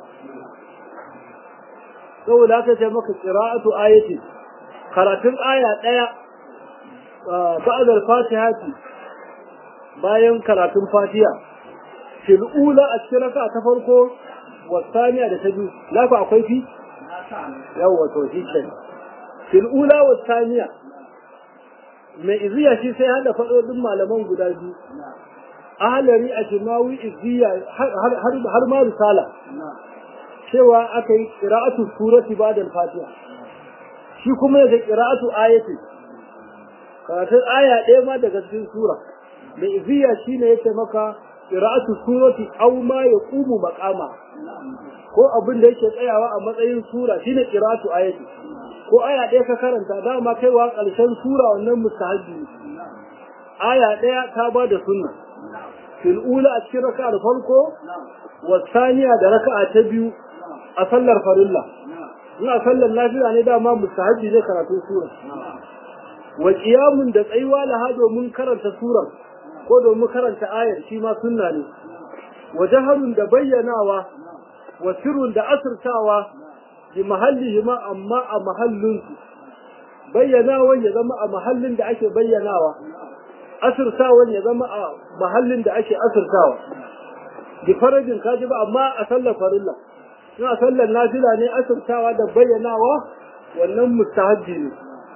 saboda haka ce maka qira'atu ayati karatun aya daya ba'da al-fatihati bayan karatun fatiha fil ula a cikin raka ta farko wasaniya da ta biyu lafa akwai fi yawa to shi ke fil ula wasaniya mai iziya shi sai hada fadodin malaman guda biyu ahalari a jimawi iziya har ma risala cewa aka yi qira'atu surati ba'da al-fatiha shi kuma yake qira'atu ayati karatun aya ɗaya ma daga cikin sura da iziya shine yake maka qira'atu surati aw ma yaqumu maqama ko abin da yake tsayawa a matsayin sura shine qira'atu ayati ko aya ɗaya ka karanta dama kaiwa ƙarshen sura wannan mustahabbi aya ɗaya ta ba da sunna fil ula a cikin raka'a farko wa saniya da raka'a ta biyu a sallar farilla ina sallar lafiya ne dama mustahabbi ne karatu sura wa qiyamun da tsayuwa laha domin karanta surar ko domin karanta ayar shi ma sunna ne wa jaharun da bayyanawa wa sirrun da asirtawa bi mahallihi ma amma a mahallinsu bayyanawan ya zama a mahallin da ake bayyanawa asirtawan ya zama a mahallin da ake asirtawa bi farajin kaji ba amma a sallar farilla in a sallar nafila ne asirtawa da bayyanawa wannan mustahabbi ne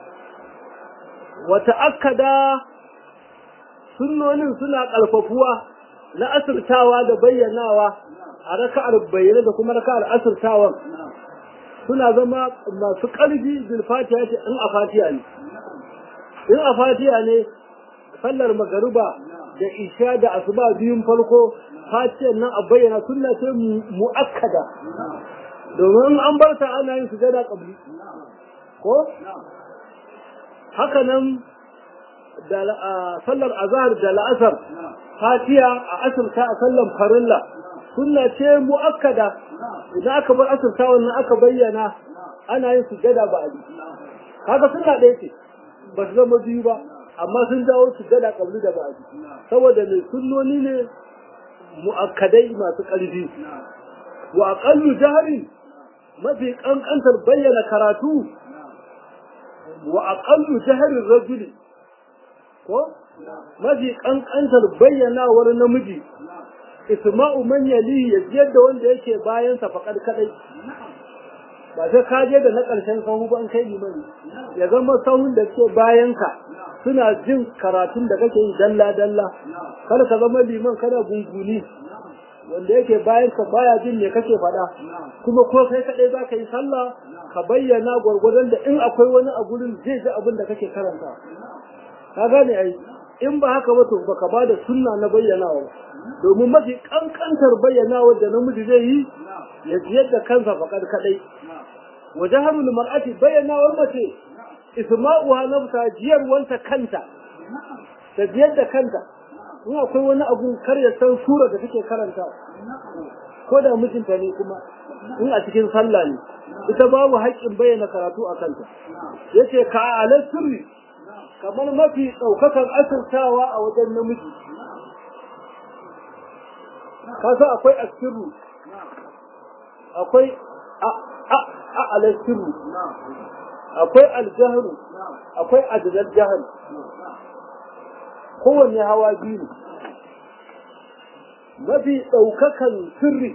wa ta'akkada sunnonin suna ƙarfafuwa na asirtawa da bayyanawa a raka'ar bayyana da kuma raka'ar asirtawan suna zama masu ƙarfi bil fatiha ce in a fatiha ne in a fatiha ne sallar magariba da isha da asuba biyun farko fatiyar nan a bayyana sunna ce mu'akkada domin an bar ta ana yin sujada qabli ko haka nan da sallar azhar da la'asar fatiha a asirta a sallar farilla sunna ce mu'akkada idan aka bar asirta wannan aka bayyana ana yin sujada ba ali kaga sunna ɗaya ce ba su zama biyu ba amma sun dawo sujada kabli da ba saboda mai sunnoni ne mu'akkadai masu ƙarfi wa aqallu jahri mafi kankantar bayyana karatu wa aqallu jahri rajuli ko mafi kankantar bayyanawar namiji isma'u man yali ya jiyar da wanda yake bayan sa faƙar kadai ba sai ka je da na ƙarshen sahu ba an kai limani ya zama sahun da ke bayan ka suna jin karatun da kake yi dalla dalla kar ka zama liman kana gunguni wanda yake bayan ka baya jin me kake faɗa kuma ko kai kadai za ka yi sallah ka bayyana gwargwadon da in akwai wani a gurin zai ji abin da kake karanta ka gane ai in ba haka ba to baka ba da sunna na bayyanawa domin mafi kankantar bayyanawa da namiji zai yi ya jiyar da kansa faƙar kaɗai wa jaharul mar'ati bayyanawar mace isma'uha nafsa jiyar wanta kanta ta jiyar da kanta in akwai wani abu kar ya san sura da take karanta ko da mijinta ne kuma in a cikin sallah ne ita babu haƙƙin bayyana karatu a kanta yace ka ala sirri kamar mafi ɗaukakan asirtawa a wajen namiji kasa akwai asirru akwai a'alar akwai aljahru akwai adadar jahar kowanne hawa biyu ne mafi ɗaukakan sirri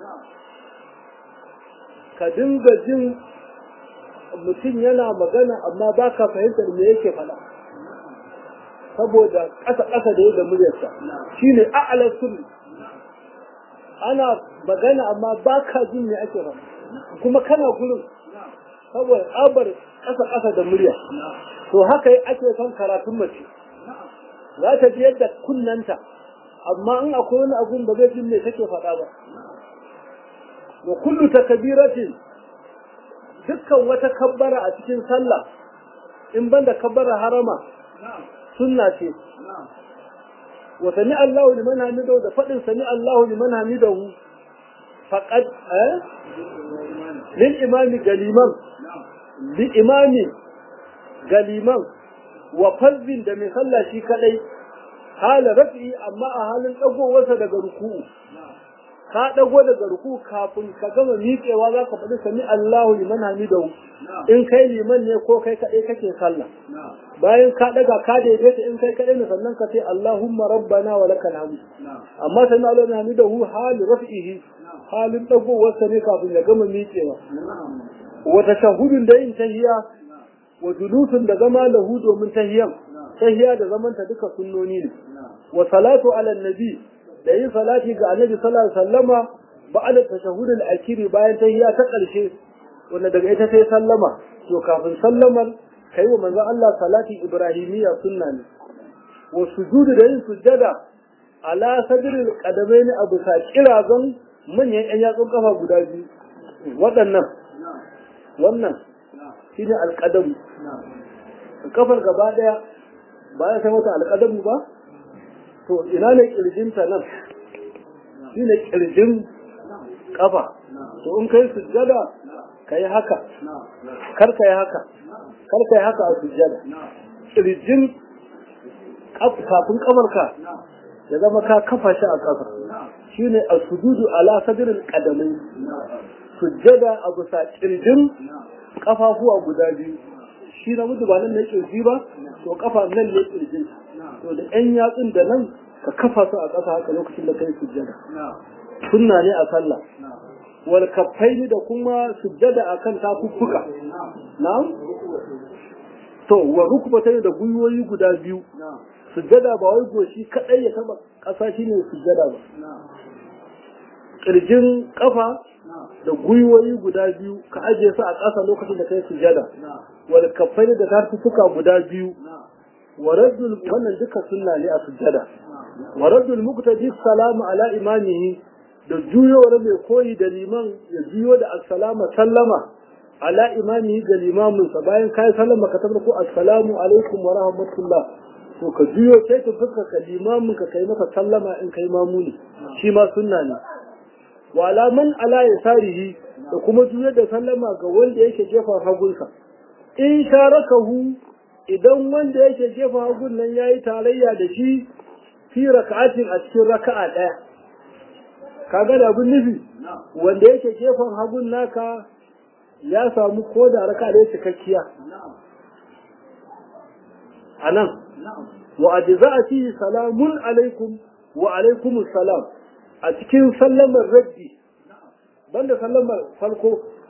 ka dinga jin mutum yana magana amma ba ka fahimtar me yake faɗa saboda ƙasa-ƙasa da yadda muryarsa shi ne a'alar sirri ana magana amma ba ka jin me ake faɗa kuma kana gurin saboda tsabar ƙasa-ƙasa da murya to haka ake son karatun mace za ta ji yadda kunnanta amma in akwai wani abun ba zai jin me take faɗa ba wa kullu takbiratin dukkan wata kabbara a cikin sallah in banda kabbara harama sunna ce wa sami Allahu liman hamidahu da faɗin sami Allahu liman hamidahu faqad eh lil imami galiman li imami galiman wa fazbin da mai sallah shi kadai hala rafi amma a halin dagowarsa daga ruku'u ka dago daga ruku kafin ka gama miƙewa za ka faɗi sami Allahu liman hamidahu in kai liman ne ko kai kaɗai kake sallah bayan ka daga ka daidaita in kai kaɗai ne sannan ka ce Allahumma rabbana wa lakal hamd amma sami Allahu liman hamidahu hali rafihi halin dagowarsa ne kafin ya gama miƙewa wa tashahhudun da yin tahiyya wa julusun da zama lahu domin tahiyyan tahiyya da zamanta duka sunnoni ne wa salatu ala nabi da yin salati ga annabi sallallahu alaihi wasallama ba'da tashahhud al-akhir bayan tahiyya ta karshe wanda daga ita sai sallama to kafin sallamar kai wa manzon Allah salati ibrahimiyya sunna ne wa sujudu da yin sujjada ala sadril qadamaini abu sa kirazan manyan yan yatsun kafa guda biyu waɗannan wannan shine alqadam kafar gaba daya ba ya sai mata alqadamu ba to ina ne kirjinta nan shi ne kirjin kafa to in kai sujjada ka yi haka kar ka yi haka kar ka yi haka a sujjada kirjin kafin kafarka ya zama ka kafa shi a kafa shi ne a sujudu ala sadirin kadamai sujjada a bisa kirjin kafafuwa guda biyu shi na mutu ba nan ne kirji ba to kafa nan ne kirjin to da ƴan yatsun da nan ka kafa su a ƙasa haka lokacin da kai sujjada sunna ne a sallah wal kaffaini da kuma sujjada akan tafuffuka na'am to wa rukbatayni da gwiwoyi guda biyu sujjada ba wai goshi kadai ya taba ƙasa shine sujjada ba kirjin kafa da gwiwoyi guda biyu ka ajiye su a ƙasa lokacin da kai sujjada wal kaffaini da tafuffuka guda biyu ورد wannan duka sunna ne a sujjada ورد المقتدي السلام على imamihi da juyowar mai koyi da liman ya juyo da assalama sallama ala imamihi ga limamin sa bayan kai sallama ka tabbata ko assalamu alaikum wa rahmatullah to ka juyo sai ka fuska ka limamin ka kai masa sallama in kai mamuni shi ma sunna ne wa ala man ala yasarihi da kuma juyo da sallama ga wanda yake gefen hagunsa in sharakahu idan wanda yake gefen hagun nan ya yi tarayya da shi fi raka'atin a cikin raka'a ɗaya kaga da abin nufi wanda yake gefen hagun naka ya samu ko da raka'a ɗaya cikakkiya a nan wa ajza'ati salamun alaikum wa alaikumus salam a cikin sallamar raddi banda sallamar farko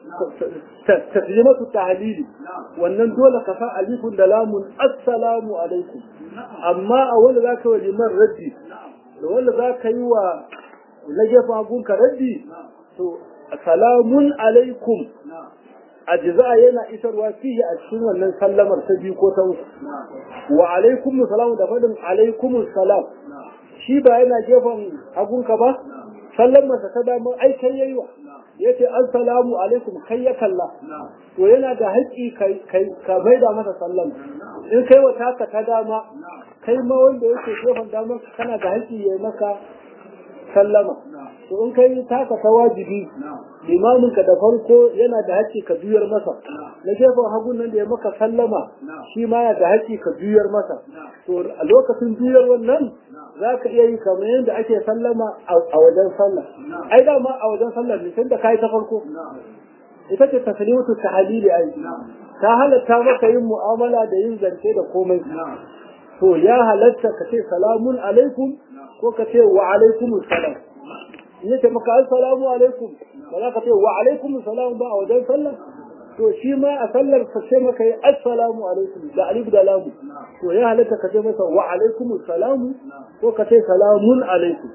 taslimatu tahlili wannan dole ka sa alifun da lamun assalamu alaikum amma a wanda za ka yi liman raddi da wanda za ka yi wa na gefa gunka raddi to salamun alaikum ajza yana isarwa fiye a cikin wannan sallamar ta biyu ko ta uku wa alaikum salamu da fadin alaikum salam shi ba yana gefen hagunka ba sallamarsa ta damar aikai yayi wa ya ce assalamu alaikum kai ya kalla to yana da haƙƙi ka maida masa sallama in kai wa taka ta dama kai ma wanda yake gefen damar kana da haƙƙi ya maka sallama to in kai taka ta wajibi limamin ka da farko yana da haƙƙi ka juyar masa na gefen hagun nan da ya maka sallama shi ma yana da haƙƙi ka juyar masa to a lokacin juyar wannan za ka iya yi kamar yadda ake sallama a wajen sallah ai dama a wajen sallah ne tun da kai ta farko ita ce taslimatu tahlili ai ta halatta maka yin mu'amala da yin zance da komai to ya halatta ka ce salamun alaikum ko ka ce wa alaikum salam in yace maka assalamu alaikum ba za ka ce wa alaikum salam ba a wajen sallah to shi ma a sallar ka ce maka yi assalamu alaikum da alif da lamu to ya halatta ka ce masa wa alaikum salamu ko ka ce salamun alaikum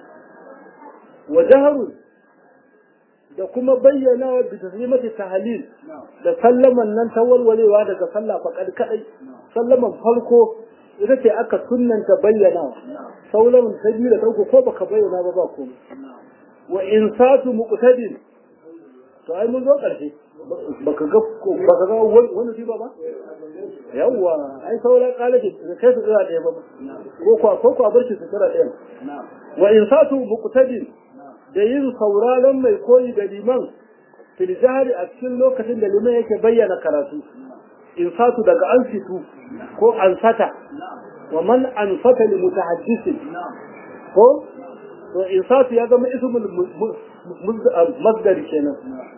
wa jaharun da kuma bayyana wa bi taslimati tahlil da sallaman nan ta walwalewa daga sallah faqad kadai sallaman farko ita ce aka sunnanta bayyana sauran ta biyu da ta uku ko baka bayyana ba ba komai wa insatu muqtadin to ai mun zo karshe baka ga baka ga wani shi ba ba yawwa ai sauran kalaji kai su tsira ɗaya ba ko kwa ko kwa bar shi su tsira ɗaya wa insatu muqtadin da yin sauraron mai koyi da liman fil jahri a cikin lokacin da liman yake bayyana karatu insatu daga ansitu ko ansata wa man ansata li mutahaddisin ko to insatu ya zama ismul masdar kenan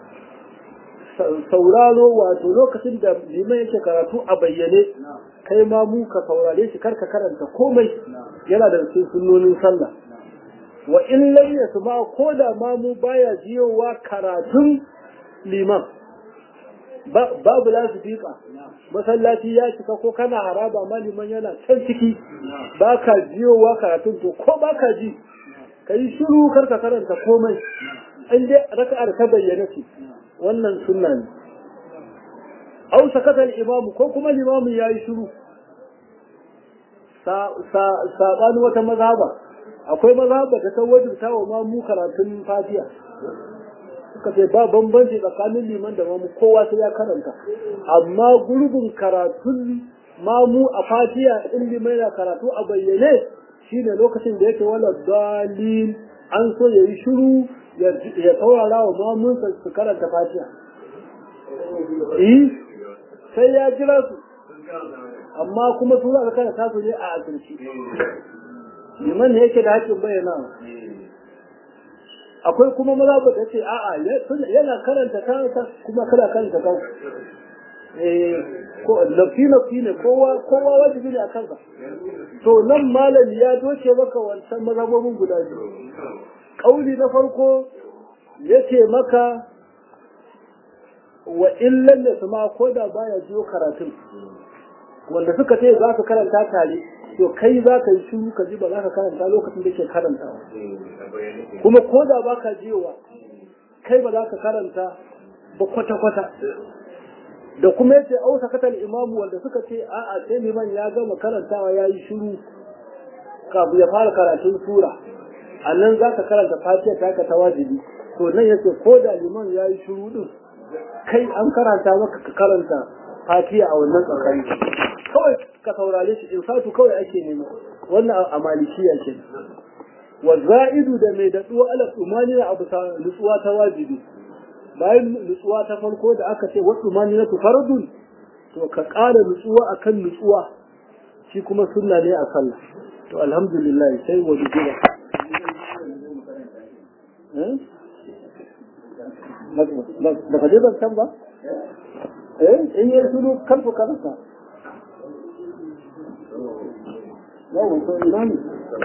sauraro wato lokacin da liman yake karatu a bayyane kai ma mu ka saurare shi karka karanta komai yana da cikin sunnonin sallah wa in lam yasma ko da ma mu baya jiyowa karatun liman babu lasifika masallaci ya cika ko kana haraba ma liman yana can ciki ba ka jiyowa karatun to ko ba ka ji ka yi shiru karka karanta komai in dai raka'ar ta bayyana ce wannan sunna ne au sakata imamu ko kuma limamu ya yi shiru saɓani wata mazhaba akwai mazhaba da ta wajibta wa mamu karatun fatiha suka ce ba bambanci tsakanin liman da mamu kowa sai ya karanta amma gurbin karatun mamu a fatiha in liman yana karatu a bayyane shine lokacin da yake wala dalil an so ya yi shiru ya taurara wa mamunsa su karanta fatiha eh sai ya jira su amma kuma su za ka karanta su ne a asirci liman ne yake da haƙƙin bayyana akwai kuma maza ba ta ce a'a yana karanta kansa kuma kana karanta kansa ko lafi lafi ne kowa kowa wajibi ne a kansa to nan malami ya doce maka wancan mazhabobin guda biyu kauli na farko yace maka wa illan da su ma ko da baya jiyo karatun wanda suka ce za ka karanta tare to kai za ka yi shiru ka ji ba za ka karanta lokacin da ke karantawa kuma ko da ba ka jiyowa kai ba za ka karanta ba kwata-kwata da kuma yace au sakatal imamu wanda suka ce a'a sai liman ya gama karantawa ya yi shiru kafin ya fara karatun sura a nan za ka karanta fatiha ta ka ta wajibi to nan yace ko da liman ya yi shiru din kai an karanta maka ka karanta fatiha a wannan tsakani kawai ka saurare shi in satu kawai ake nema wannan a malikiya ke wa za'idu da mai daɗuwa ala tsumani a bisa nutsuwa ta wajibi bayan nutsuwa ta farko da aka ce wasu mani na fardun to ka ƙara nutsuwa akan nutsuwa shi kuma sunna ne a sallah to alhamdulillah sai wa bijira ba ka je ban san ba eh in yi sunu kalfu karasa yawon to ina ne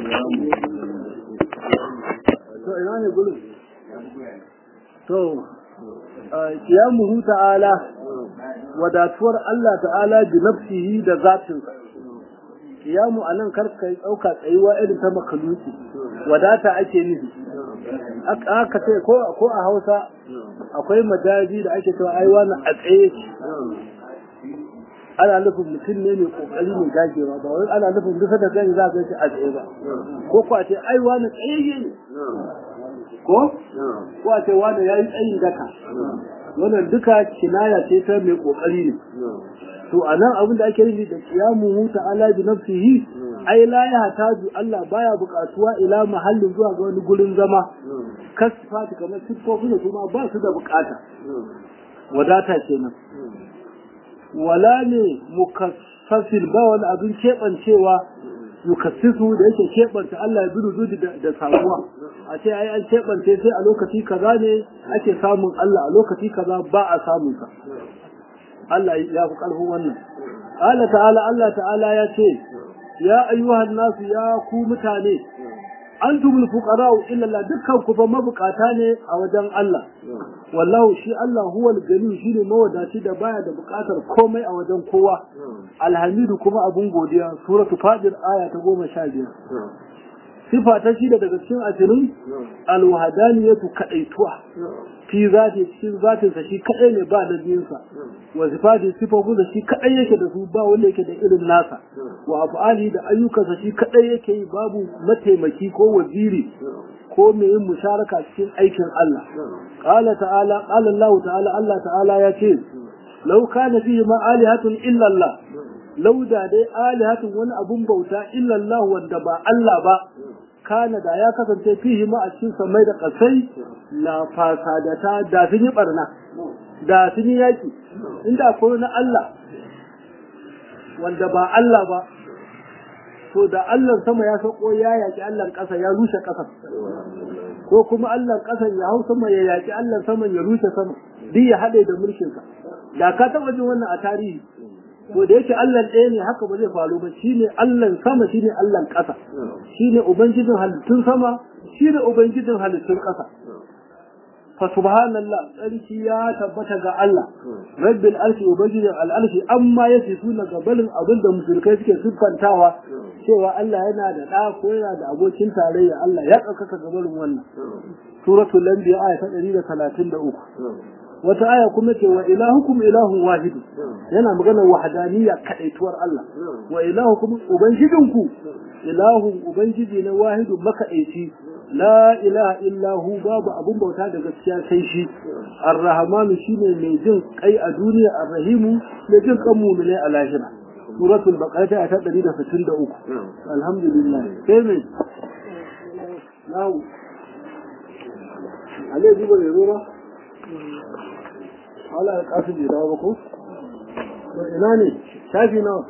to ina ne gulun to kiyamuhu ta'ala wadatuwar Allah ta'ala bi nafsihi da zatinsa kiyamu anan karka yi dauka tsayuwa irin ta makaluki wadata ake nufi aka ce ko ko a Hausa akwai majazi da ake cewa ai wani a tsaye ana nufin mutum ne mai kokari mai gagewa ba wai ana nufin duka da gani za ka ce a tsaye ba ko ko a ce ai wani tsaye ne ko ko a ce wani yayi tsayin daka wannan duka kinaya ce ta mai kokari ne to anan abin da ake nufi da qiyamu ta'ala bi nafsihi ai la ya taju Allah baya buƙatuwa ila mahallin zuwa ga wani gurin zama kasfati kamar siffofin su ma ba su da buƙata wadata kenan wala ne mukassafin ba wani abin keɓancewa yukassisu da yake keɓanta Allah ya zuru zuji da samuwa a ce ai an keɓance sai a lokaci kaza ne ake samun Allah a lokaci kaza ba a samun sa Allah ya fi ƙarfin wannan Allah ta'ala Allah ta'ala ya ce ya ayyuhan nasu ya ku mutane antumul fuqara'u illa Allah dukkan ku fa mabukata ne a wajen Allah wallahu shi Allah huwal gani shine mawadaci da baya da bukatar komai a wajen kowa alhamidu kuma abun godiya suratu fadir aya ta goma sha biyar sifa ta shida daga cikin asirin alwahadaniyatu kadaituwa fi zati cikin zatin sa shi kadai ne ba da biyunsa wa sifati sifofin da shi kadai yake da su ba wanda yake da irin nasa wa af'ali da ayyukansa shi kadai yake yi babu mataimaki ko waziri ko mai yin musharaka cikin aikin Allah qala ta'ala qala Allah ta'ala Allah ta'ala ya ce law kana fihi ma alihatun illa Allah law da dai alihatun wani abun bauta illa Allah wanda ba Allah ba kana da ya kasance fihi ma a cikin samai da kasai la fasadata da sun yi barna da sun yi yaki inda akwai na Allah wanda ba Allah ba to da Allah sama ya sauko ya yaki Allah ƙasa ya rushe ƙasa ko kuma Allah ƙasa ya hau sama ya yaki Allah sama ya rushe sama duk ya haɗe da mulkinsa da ka taɓa jin wannan a tarihi to da yake Allah ɗaya ne haka ba zai faru ba shine Allah sama shine Allah ƙasa shine ubangijin halittun sama shine ubangijin halittun ƙasa fa subhanallah tsarki ya tabbata ga Allah rabbil arshi ubangijin al'arshi amma yasifuna gabalin abin da musulkai suke siffantawa cewa Allah yana da ɗa ko yana da abokin tarayya Allah ya ɗaukaka gabalin wannan suratul anbiya aya ta 133 wata aya kuma ce wa ilahukum ilahun wahid yana magana wahdaniyya kadaituwar Allah wa ilahukum ubangijinku ilahun ubangiji na wahidu makaici la ilaha illa hu babu abun bauta da gaskiya sai shi ar-rahmanu shine mai jin kai a duniya ar-rahimu mai jin kan mu'mini a lahira suratul baqara ta 163 alhamdulillah sai me na'u ale duba ne ruwa wala ya kasu bai dawo ba ko? to ina ne shafi nawa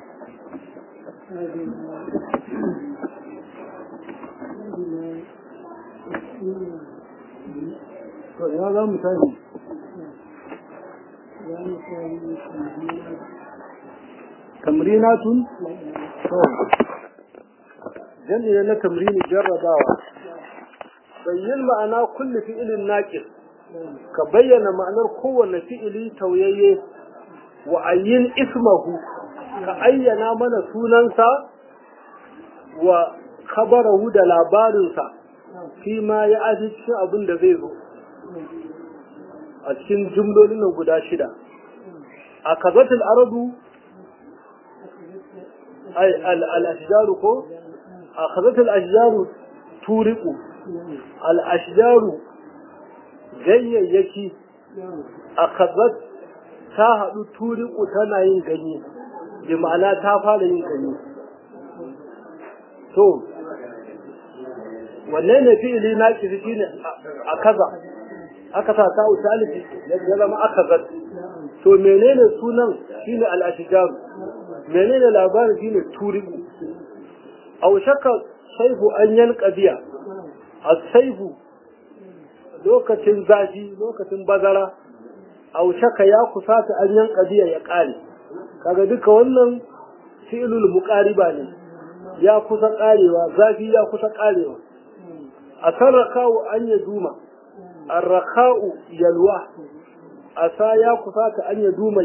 to ina za mu tashi tamrinatun to jami'a na tamrini jarrabawa bayyin ma'ana kulli fi'ilin naqis ka bayyana ma'anar kowane fi'ili tauyayye wa ayyin ismahu ka ayyana mana sunansa wa khabarahu da labarinsa fi ma ya aji cikin abin da zai zo a cikin jumlolin nan guda shida a kazatul arabu ay al-ashjaru ko a kazatul ashjaru turiku al-ashjaru ganyayyaki a kazat ta haɗu turiku tana yin ganye bi ma'ana ta fara yin ganye to wanne ne fi'ili na ki shi ne a kaza aka sa ta usalifi ya zama aka zat to menene sunan shine al-ashjar menene labarin shine turiku aw shakka saifu an yanka biya as-saifu lokacin zafi lokacin bazara aushaka ya kusata an yanka biya ya kare kaga duka wannan fi'lul muqariba ne ya kusa karewa zafi ya kusa karewa asarraka'u an yaduma arraka'u yalwa asa ya kusata an yaduma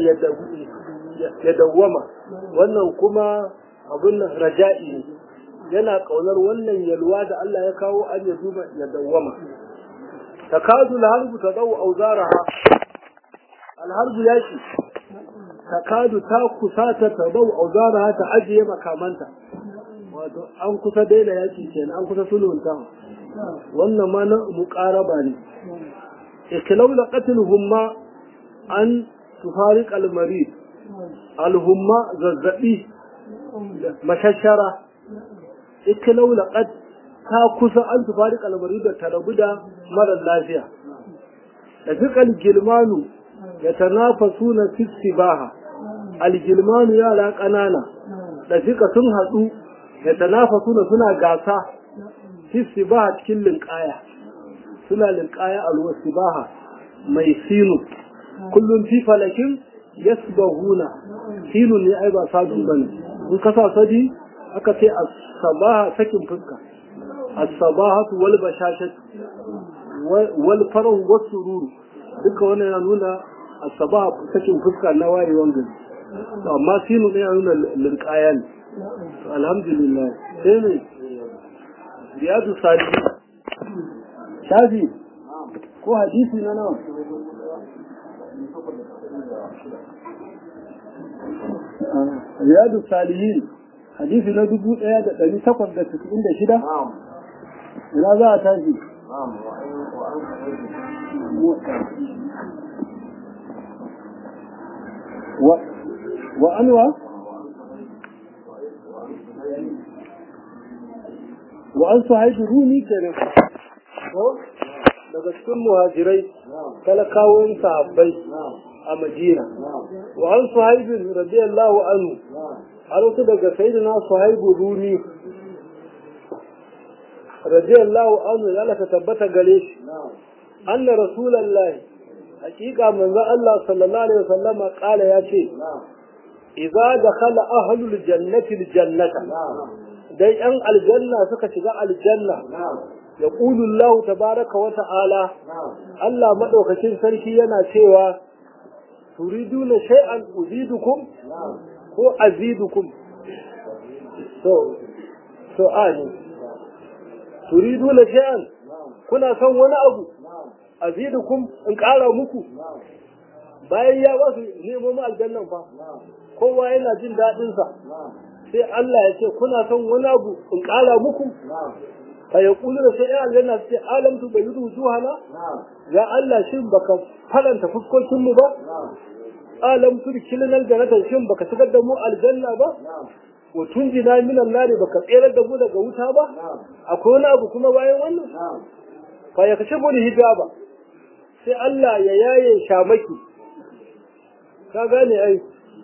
ya dawwama wannan kuma abun nan raja'i ne yana kaunar wannan yalwa da Allah ya kawo an yaduma ya dawwama takadu alharbu tadau auzaraha alharbu yaki takadu ta kusata tadau auzaraha ta ajiye makamanta wato an kusa daina yaki kenan an kusa sulhunta wannan ma na muqaraba ne ikilau la qatluhumma an tufariq almarid alhumma zazzabi mashashara ikilau la qad ta kusa an tufariq almarid da tarabu da mara lafiya da fiqal gilmanu ya tanafasuna fi sibaha algilmanu yara ƙanana da fika sun haɗu ya tanafasuna suna gasa fi sibaha cikin linƙaya suna linƙaya a ruwa sibaha mai sinu kullum fi falakin yasbahuna sinu ne ai ba sadu bane in ka sa sadi aka ce as-sabaha sakin fuska as-sabahatu wal bashashatu wal farahu was sururu duka wannan yana nuna as-sabaha sakin fuska na wayewan gari to amma sinu ne yana nuna linƙaya ne alhamdulillah sai ne riyadu salihin shafi ko hadisi na nawa riyadu salihin hadisi na dubu ɗaya da ɗari takwas da cikin da shida ina za a tashi wa anwa wa an sahibi rumi kenan ko daga cikin muhajirai talakawan sahabbai a madina wa an suhaibin radiyallahu anhu har wasu daga sayyidina suhaibu rumi radiyallahu anhu ya laka tabbata gare shi anna rasulullahi hakika manzo Allah sallallahu alaihi wasallama kala ya ce idza dakhala ahlul jannati aljannata dai yan aljanna suka shiga aljanna ya qulu Allah tabaraka wa ta'ala Allah madaukakin sarki yana cewa turiduna shay'an uzidukum ko azidukum so so ani turiduna shay'an kuna son wani abu azidukum in ƙara muku bayan ya ba su neman aljannan fa kowa yana jin daɗinsa sai Allah ya ce kuna son wani abu in ƙara muku fa ya kulu da sai aljanna su ce alamtu bai yudu juhana ya Allah shin baka faranta fuskokin mu ba alamtu kilin aljannata shin baka shigar da mu aljanna ba wa tunjina minan nari baka tsere da mu daga wuta ba akwai wani abu kuma bayan wannan fa ya kashe mu hijaba sai Allah ya yaye shamaki ka gane ai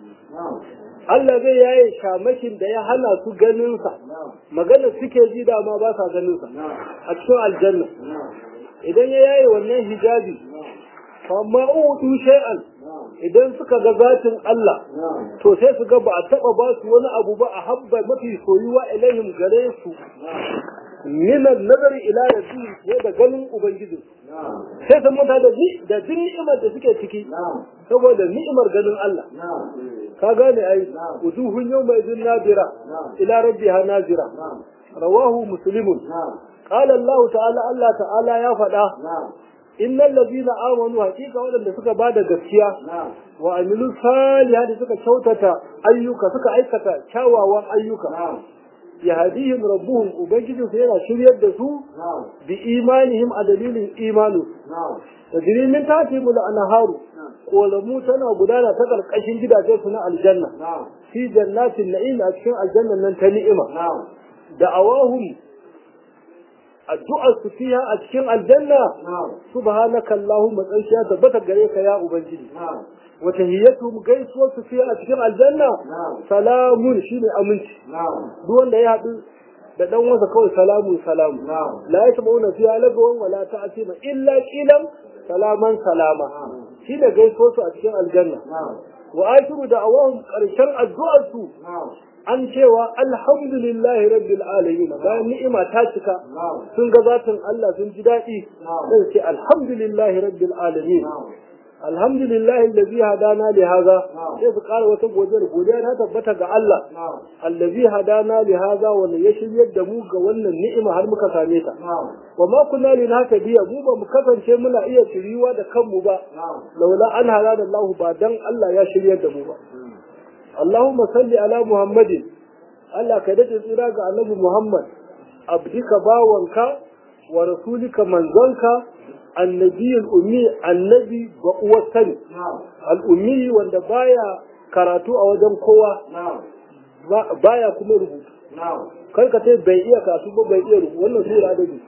Allah zai yaye shamakin da ya hana su ganinsa magana suke ji dama ba sa ganinsa a cikin aljanna idan ya yaye wannan hijabi amma udu shay'an idan suka ga zatin Allah to sai su ga ba a taba ba su wani abu ba a habba mafi soyuwa ilaihim gare su min nazari ila rabbi ne da ganin ubangiji sai sun manta da ji da jin ni'imar da suke ciki saboda ni'imar ganin Allah ka gane ai wujuhun yawma idin nadira ila rabbiha nazira rawahu muslimun qala Allah ta'ala Allah ta'ala ya faɗa innal ladina amanu haqiqa wadanda suka bada gaskiya wa amilu salihati suka kyautata ayyuka suka aikata kyawawan ayyuka yahdihim rabbuhum ubangijin su yana shiryar da su bi imanihim a dalilin imanu tajri min tatihim al-anharu kolamu tana gudana ta karkashin gidajen su na aljanna fi jannatin na'im a cikin aljannan nan ta ni'ima da awahum addu'ar su fiha a cikin aljanna subhanaka allahumma tsarkiya tabbata gare ka ya ubangiji wa tahiyyatuhum gaisuwar su fiha a cikin aljanna salamun shine aminci duk wanda ya haɗu da dan wasa kawai salamu salamu la yasma'una fiha lagawan wala ta'tima illa qilan salaman salama shi da gaisuwar su a cikin aljanna wa ashiru da awahum karshen addu'ar su an cewa alhamdulillahi rabbil alamin bayan ni'ima ta cika sun ga zatin Allah sun ji daɗi sai ce alhamdulillahi rabbil alamin alhamdulillahi allazi hadana li hadha sai su ƙara wata godiyar godiya ta tabbata ga Allah allazi hadana li hadha wanda ya shiryar da mu ga wannan ni'ima har muka same ta wa ma kunna linahtadiya mu ba mu kasance muna iya shiriwa da kanmu ba laula an hadana Allah ba dan Allah ya shiryar da mu ba Allahumma salli ala Muhammadin Allah ka dace tsira ga Annabi Muhammad abdika bawanka wa rasulika manzonka annabiyul ummi annabi wa uwatan al-ummi wanda baya karatu a wajen kowa baya kuma rubutu kai ka ce bai iya karatu ba bai iya rubutu wannan sura da ne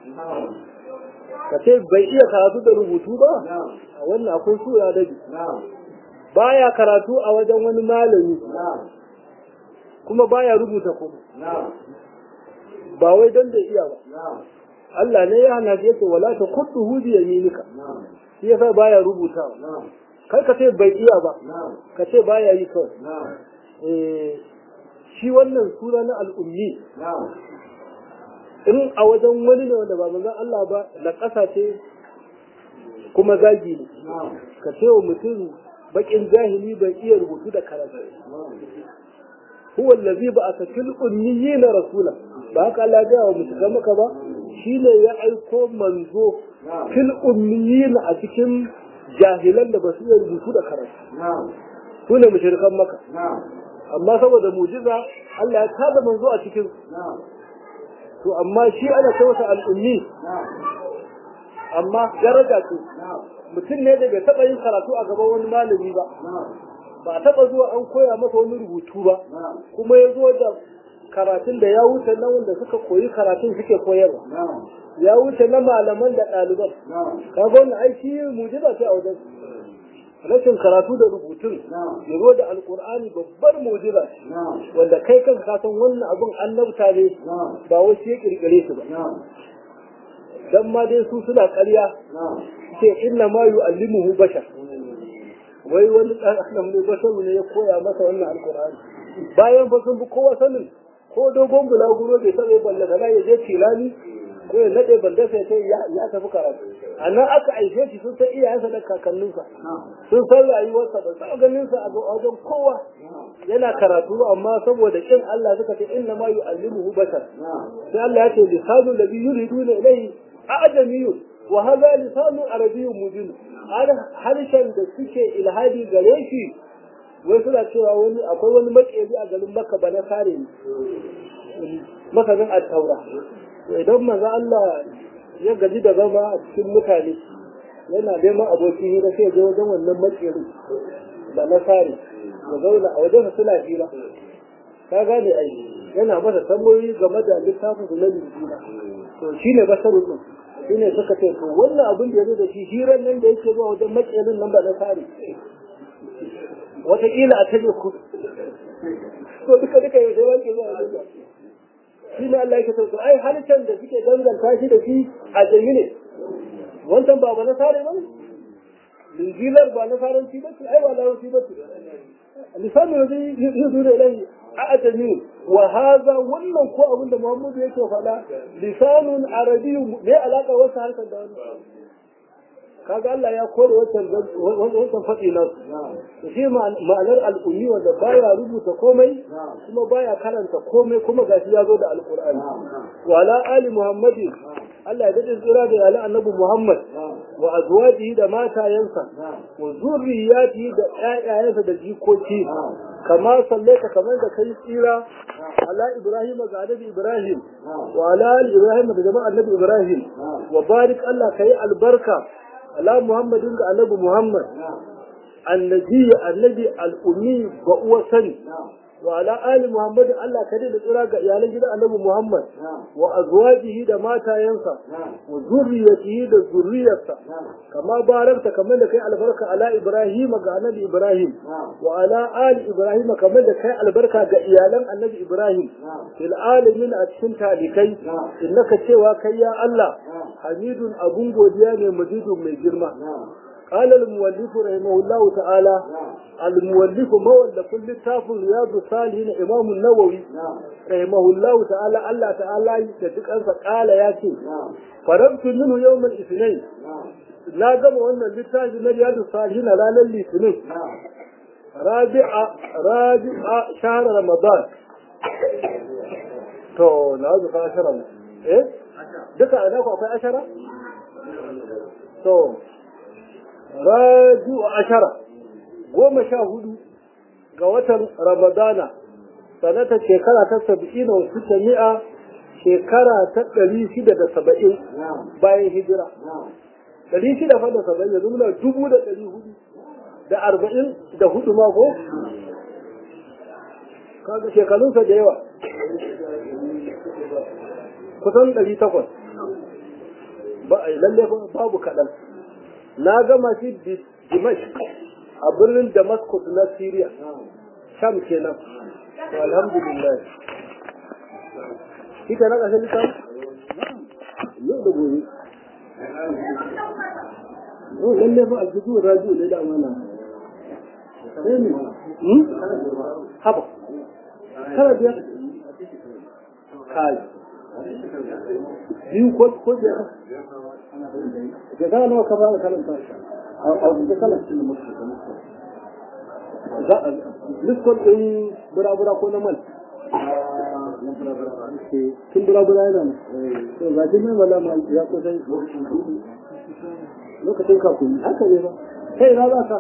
ka ce bai iya karatu da rubutu ba a wannan akwai sura da baya karatu a wajen wani malami kuma baya rubuta kuma ba wai don da iya ba Allah ne ya hana shi yace wala ta kudu hudi yaminika shi yasa baya rubutawa kai ka ce bai iya ba ka ce baya yi kawai eh shi wannan sura na al'ummi in a wajen wani ne wanda ba manzon Allah ba na ƙasa ce kuma zagi ne ka ce wa mutum bakin jahili bai iya rubutu da karatu huwa allazi ba'atha fil ummiyina rasula ba haka Allah ya wa mutum maka ba shine ya aiko manzo fil ummiyina a cikin jahilan da ba su iya rubutu da karatu su ne mushrikan maka amma saboda mujiza Allah ya tada manzo a cikin to amma shi ana ce masa al'ummi amma daraja ce mutum ne da bai taɓa yin karatu a gaban wani malami ba ba a taɓa zuwa an koya masa wani rubutu ba kuma ya zo da karatun da ya wuce na wanda suka koyi karatun suke koyarwa ya wuce na malaman da ɗaliban kaga wannan aiki mujiza ce a wajen rashin karatu da rubutun ya zo da alkur'ani babbar mujiza wanda kai kanka ka san wannan abin annabta ne ba wai shi ya kirkire su ba dan ma dai su suna ƙarya ce inna ma yu'allimuhu bashar wai wani dan adam ne basharu ne ya koya masa wannan alkur'ani bayan fa sun bi kowa sanin ko dogon bulaguro bai taɓa balle da ya je tilani ko ya nade banda sai sai ya tafi karatu a nan aka aike shi sun san iyayensa da kakanninsa sun san rayuwarsa ba sa ganin sa a wajen kowa yana karatu amma saboda kin Allah suka ce inna ma yu'allimuhu bashar sai Allah ya ce lisanu ladhi yuriduna ilayhi a'jamiyyu wa hadha lisanu arabiyyun mubin harshen da suke ilhadi gare shi wai suna cewa wani akwai wani makeri a garin Makka ba na sare ne masanin at-taura idan maza Allah ya gaji da zama a cikin mutane yana neman abokin hira sai je wajen wannan makeri da na sare ya zauna a wajen suna hira ka gane ai yana masa tambayoyi game da littafin su na lijina to shine basarun din shine suka ce to wannan abin da ya zo da shi hirar nan da yake zuwa wajen makerin nan ba na sare wataƙila a taje ku to duka duka yau sai wanke zuwa wajen shi ne Allah yake sauka ai halittar da suke danganta shi da shi a jami ne wancan ba ba na sare ba linjilar ba na saranci ba ce ai ba larabci ba ce lisanin da zai yi zuwa ilai a ajami wa haza wannan ko abin da Muhammadu yake faɗa lisanun arabiyyu ne alaka wasu harkar da wani kaga Allah ya kore wancan wancan faɗi na su shi ma'anar al'ummi wanda baya rubuta komai kuma baya karanta komai kuma gashi ya zo da alqur'ani wa ala ali muhammadin Allah ya daɗe tsira da yalan annabi Muhammad wa azwajihi da matayensa wa zurriyatihi da ƴaƴayensa da jikoki kama sallaita kamar da kai tsira ala Ibrahim ga annabi Ibrahim wa ala ali Ibrahim da jama'a annabi Ibrahim wa barik Allah kai albarka ala Muhammadin ga annabi Muhammad annabi annabi al-ummi ga uwa sani wa ala ali Muhammad Allah ka da tsira ga iyalan gidan annabi Muhammad wa azwajihi da matayensa wa zurriyatihi da zurriyarsa kama barakta kamar da kai albarka ala Ibrahim ga annabi Ibrahim wa ala ali Ibrahim kamar da kai albarka ga iyalan annabi Ibrahim fil alamin a cikin talikai innaka cewa kai ya Allah hamidun abun godiya ne majidun mai girma قال المؤلف رحمه الله تعالى المؤلف مولف للتاف رياض الصالحين امام النووي رحمه الله تعالى الله تعالى يتدق انسا قال ياتي فرمت منه يوم الاثنين لا gama wannan littafi na riyadu salihin ranar litinin rabi'a rabi'a shahar ramadan to na zuka ashara eh duka ana ku akwai ashara to raju ashara goma sha hudu ga watan ramadana sanata shekara ta saba'in wa sita mi'a shekara ta ɗari shida da saba'in bayan hijira ɗari shida fa da saba'in yanzu muna dubu da ɗari hudu da arba'in da hudu ma ko kaga shekarunsa da yawa kusan ɗari takwas ba a lalle babu kaɗan na gama shi Dimash a birnin Damascus na Syria Sham kenan to alhamdulillah kika na kashe litan yau da gobe oh lalle fa aljihu raju ne da amana sai ne hmm haba kala biya kai biyu ko ko da جزاء الله كفاءة كلام أو أو جزاء نسكن إن برا برا كنا مال كم برا برا yana to ga shi mai wala mal ya ko sai lokacin ka kun haka ne ba kai na za ka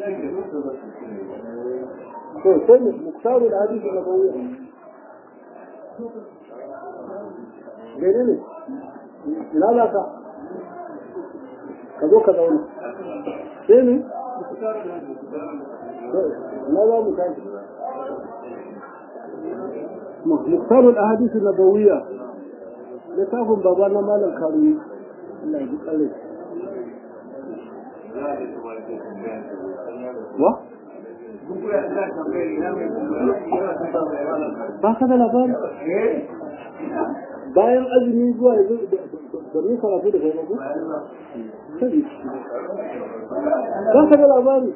to sai ne muktaru da hadisi na bawo gare ne ina za ka ka zo ka zauna sai ne na za mu tashi muktarul ahadith nabawiyya littafin baba na malam karuni Allah ya ji kare wa ba ka da labari bayan azumi zuwa yanzu da mun karatu da kai ba ko ba ka da labari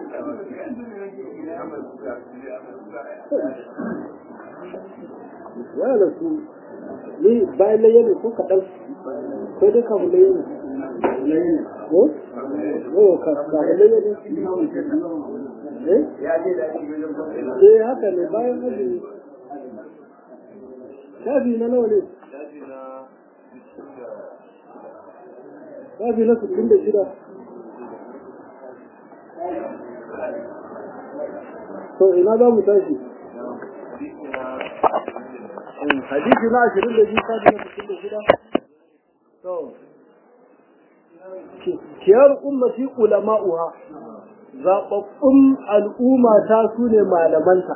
ya da su ni bayan laye ne ko kaɗan ko dai kafin laye ne ko? ko kafin laye ne eh? eh haka ne bayan azumi shafi na nawa ne shafi na sittin da shida to ina za mu tashi hadisi na ashirin da biyu shafi na sittin da shida to kiyar ummati ulama'uha zaɓaɓɓun al'umma ta su ne malamanta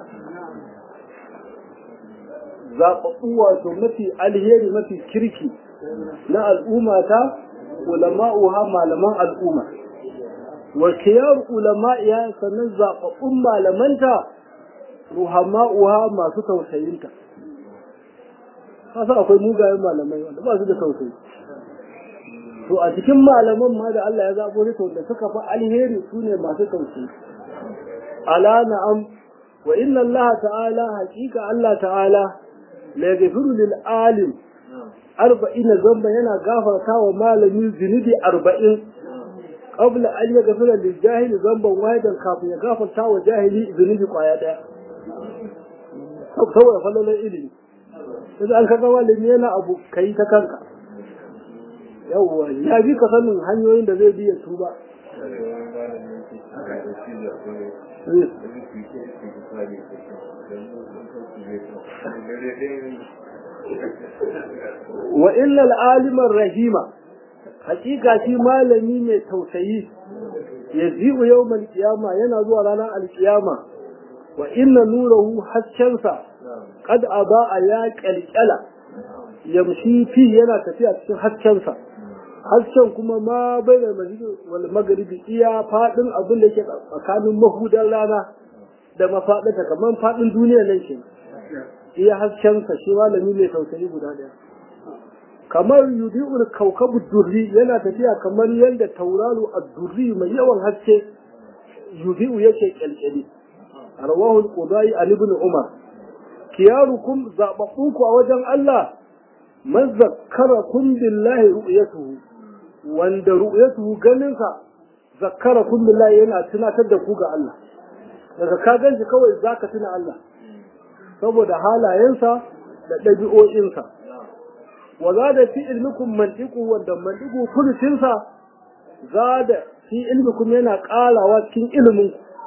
zaɓaɓɓu wato mafi alheri mafi kirki na al'umma ta ulama'uha malaman al'umma wa kiyar ulama'iya sannan zaɓaɓɓun malamanta ruhama'uha masu tausayinta kasa akwai mugayen malamai wanda ba su da tausayi to a cikin malaman ma da Allah ya zaɓo ne to da suka fi alheri su ne masu tausayi ala na'am wa inna Allah ta'ala haƙiƙa Allah ta'ala la yaghfiru lil alim arba'in zamba yana gafarta wa malami zunubi arba'in qabla an yaghfira lil jahili zamban wahidan kafin ya gafarta wa jahili zunubi kwaya daya saboda falalar ilimi sai an kaga malami yana abu kai ta kanka yawwa ya bi ka sanin hanyoyin da zai bi ya tuba wa illal alimar rahima hakika shi malami mai tausayi ya zi'u yawmal qiyama yana zuwa ranar alkiyama wa inna nurahu haskensa qad a ya kalkala yamshi fi yana tafiya cikin haskensa hasken kuma ma bai da wal magribi iya fadin abin da yake tsakanin mahudan rana da mafadata kamar fadin duniya nan ke iya haskensa shi malami mai tausayi guda daya kamar yudi'ul kaukabu durri yana tafiya kamar yadda tauraro ad-durri mai yawan haske yudi'u yake kyalkyali rawahu al-qudai an ibn umar kiyarukum zababbuku a wajen Allah man zakkarakum billahi ru'yatuhu wanda ru'yatuhu ganinsa zakkarakum billahi yana tunatar da ku ga Allah daga ka ganshi kawai zaka tuna Allah saboda halayensa da ɗabi'o'insa wa zada fi ilmikum mantiqu wanda mantiqu kullutinsa zada fi ilmikum yana ƙarawa cikin ilimin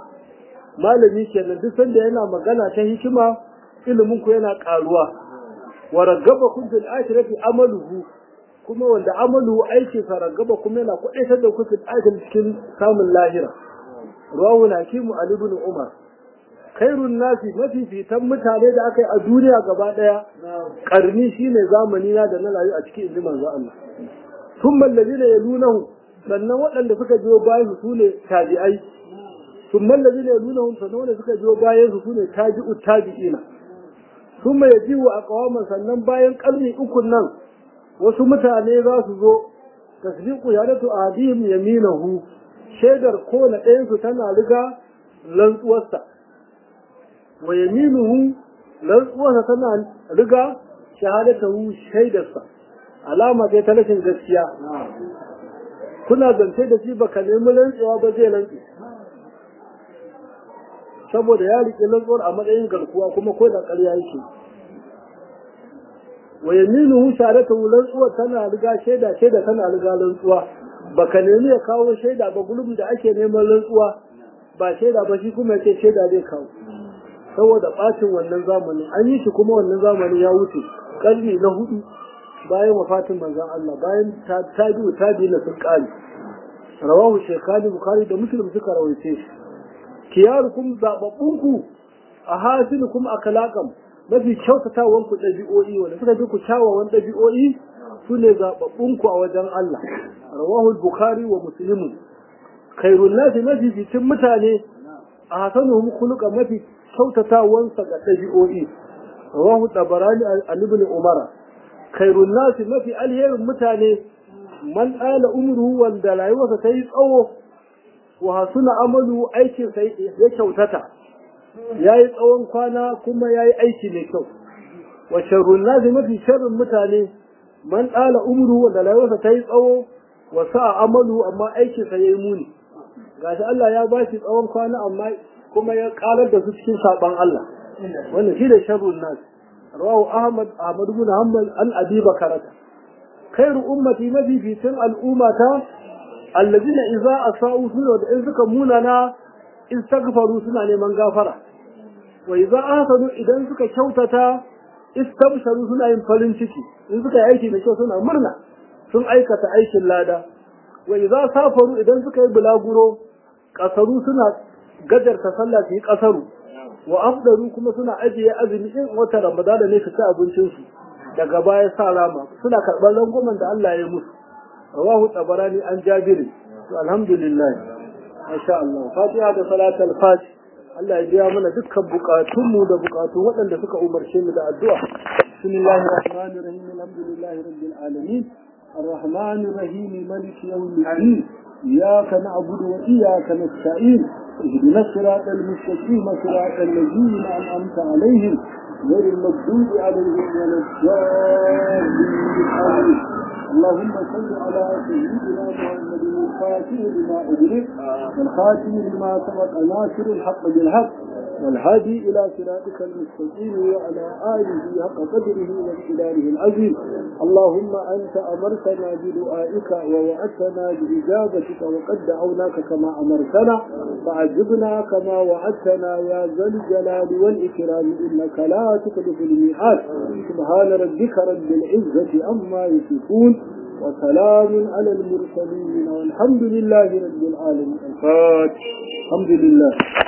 malami kenan duk sanda yana magana ta hikima ilimin ku yana ƙaruwa wa ragaba kun fil akhirati amaluhu kuma wanda amalu aiki sa ragaba kuma yana kudaitar da ku fil akhirati cikin samun lahira rawu hakimu ali ibn umar khairun nasi mafifitan mutane da aka yi a duniya gaba daya karni shine zamani na da na rayu a cikin inji manzo Allah thumma alladhina yalunahu sannan waɗanda suka biyo bayan su ne tabi'ai thumma alladhina yalunahum sannan wanda suka biyo bayan su ne tabi'u tabi'ina thumma yaji'u aqwaman sannan bayan karni uku nan wasu mutane za su zo tasdiqu yadatu adihim yaminahu shaidar ko na ɗayan su tana riga rantsuwarsa wa yaminuhu rantsuwarsa tana riga shahadatahu shaidarsa alama ce ta rashin gaskiya kuna zance da shi baka nemi rantsuwa ba zai rantsu saboda ya riƙe rantsuwar a matsayin garkuwa kuma ko da ƙarya yake wa yaminuhu shahadatahu rantsuwar tana riga shaida shaida tana riga rantsuwa baka nemi ya kawo shaida ba gulubin da ake neman rantsuwa ba shaida ba shi kuma yace shaida zai kawo saboda bacin wannan zamanin an yi shi kuma wannan zamanin ya wuce karni na hudu bayan wafatin manzon Allah bayan tabi'u tabi'in na sun kare rawahu shaykhani bukhari da muslim suka rawaice shi kiyarukum zababbunku a hasinukum akhlaqam mafi kyautatawan ku dabi'o'i wanda suka bi ku kyawawan dabi'o'i sune zababbunku a wajen Allah rawahu bukhari wa muslim khairun nasi mafi fitin mutane a hasanuhum khuluqa mafi kyautatawansa ga ɗabi'o'i rawahu tabarani an ibn umara khairun nasi mafi alherin mutane man ɗala umruhu wanda rayuwarsa ta yi tsawo wa hasuna amalu aikin sa ya kyautata ya yi tsawon kwana kuma ya yi aiki mai kyau wa sharrun nasi mafi sharrin mutane man ɗala umruhu wanda rayuwarsa ta yi tsawo wa sa amalu amma aikin sa ya yi muni gashi Allah ya ba shi tsawon kwana amma kuma ya karar da su cikin saban Allah wannan shi da sharrun nasi rawahu ahmad ahmad ibn hanbal an abi bakarata khairu ummati mafificin al'ummata allazina idza asa'u suna da in suka munana istaghfaru suna neman gafara wa idza ahsanu idan suka kyautata istabsharu suna yin farin ciki in suka yi aiki da kyau suna murna sun aikata aikin lada wa idza safaru idan suka yi bulaguro kasaru suna gajarta sallah su yi kasaru wa afdaru kuma suna ajiye azumi in wata ramadana ne su ci abincinsu daga baya sa rama suna karɓar rangwamen da Allah ya musu rawahu tabarani an jabiri to alhamdulillah masha Allah fatiha da salatul fati Allah ya biya mana dukkan bukatunmu da bukatun waɗanda suka umarce mu da addu'a bismillahir rahmanir rahim alhamdulillahi rabbil alamin الرحمن الرحيم ملك يوم الدين إياك نعبد وإياك نستعين اهدنا الصراط المستقيم صراط الذين أنعمت عليهم غير المغضوب عليهم ولا الضالين اللهم صل على سيدنا محمد الفاتح لما أدرك والخاتم لما سبق ناصر الحق بالحق والهادي إلى صراطك المستقيم وعلى آله حق قدره واقتداره العظيم اللهم أنت أمرتنا بدعائك ووعدتنا بإجابتك وقد دعوناك كما أمرتنا فعجبنا كما وعدتنا يا ذا الجلال والإكرام إنك لا تخلف الميعاد سبحان ربك رب العزة عما يصفون وسلام على المرسلين والحمد لله رب العالمين الفاتح الحمد لله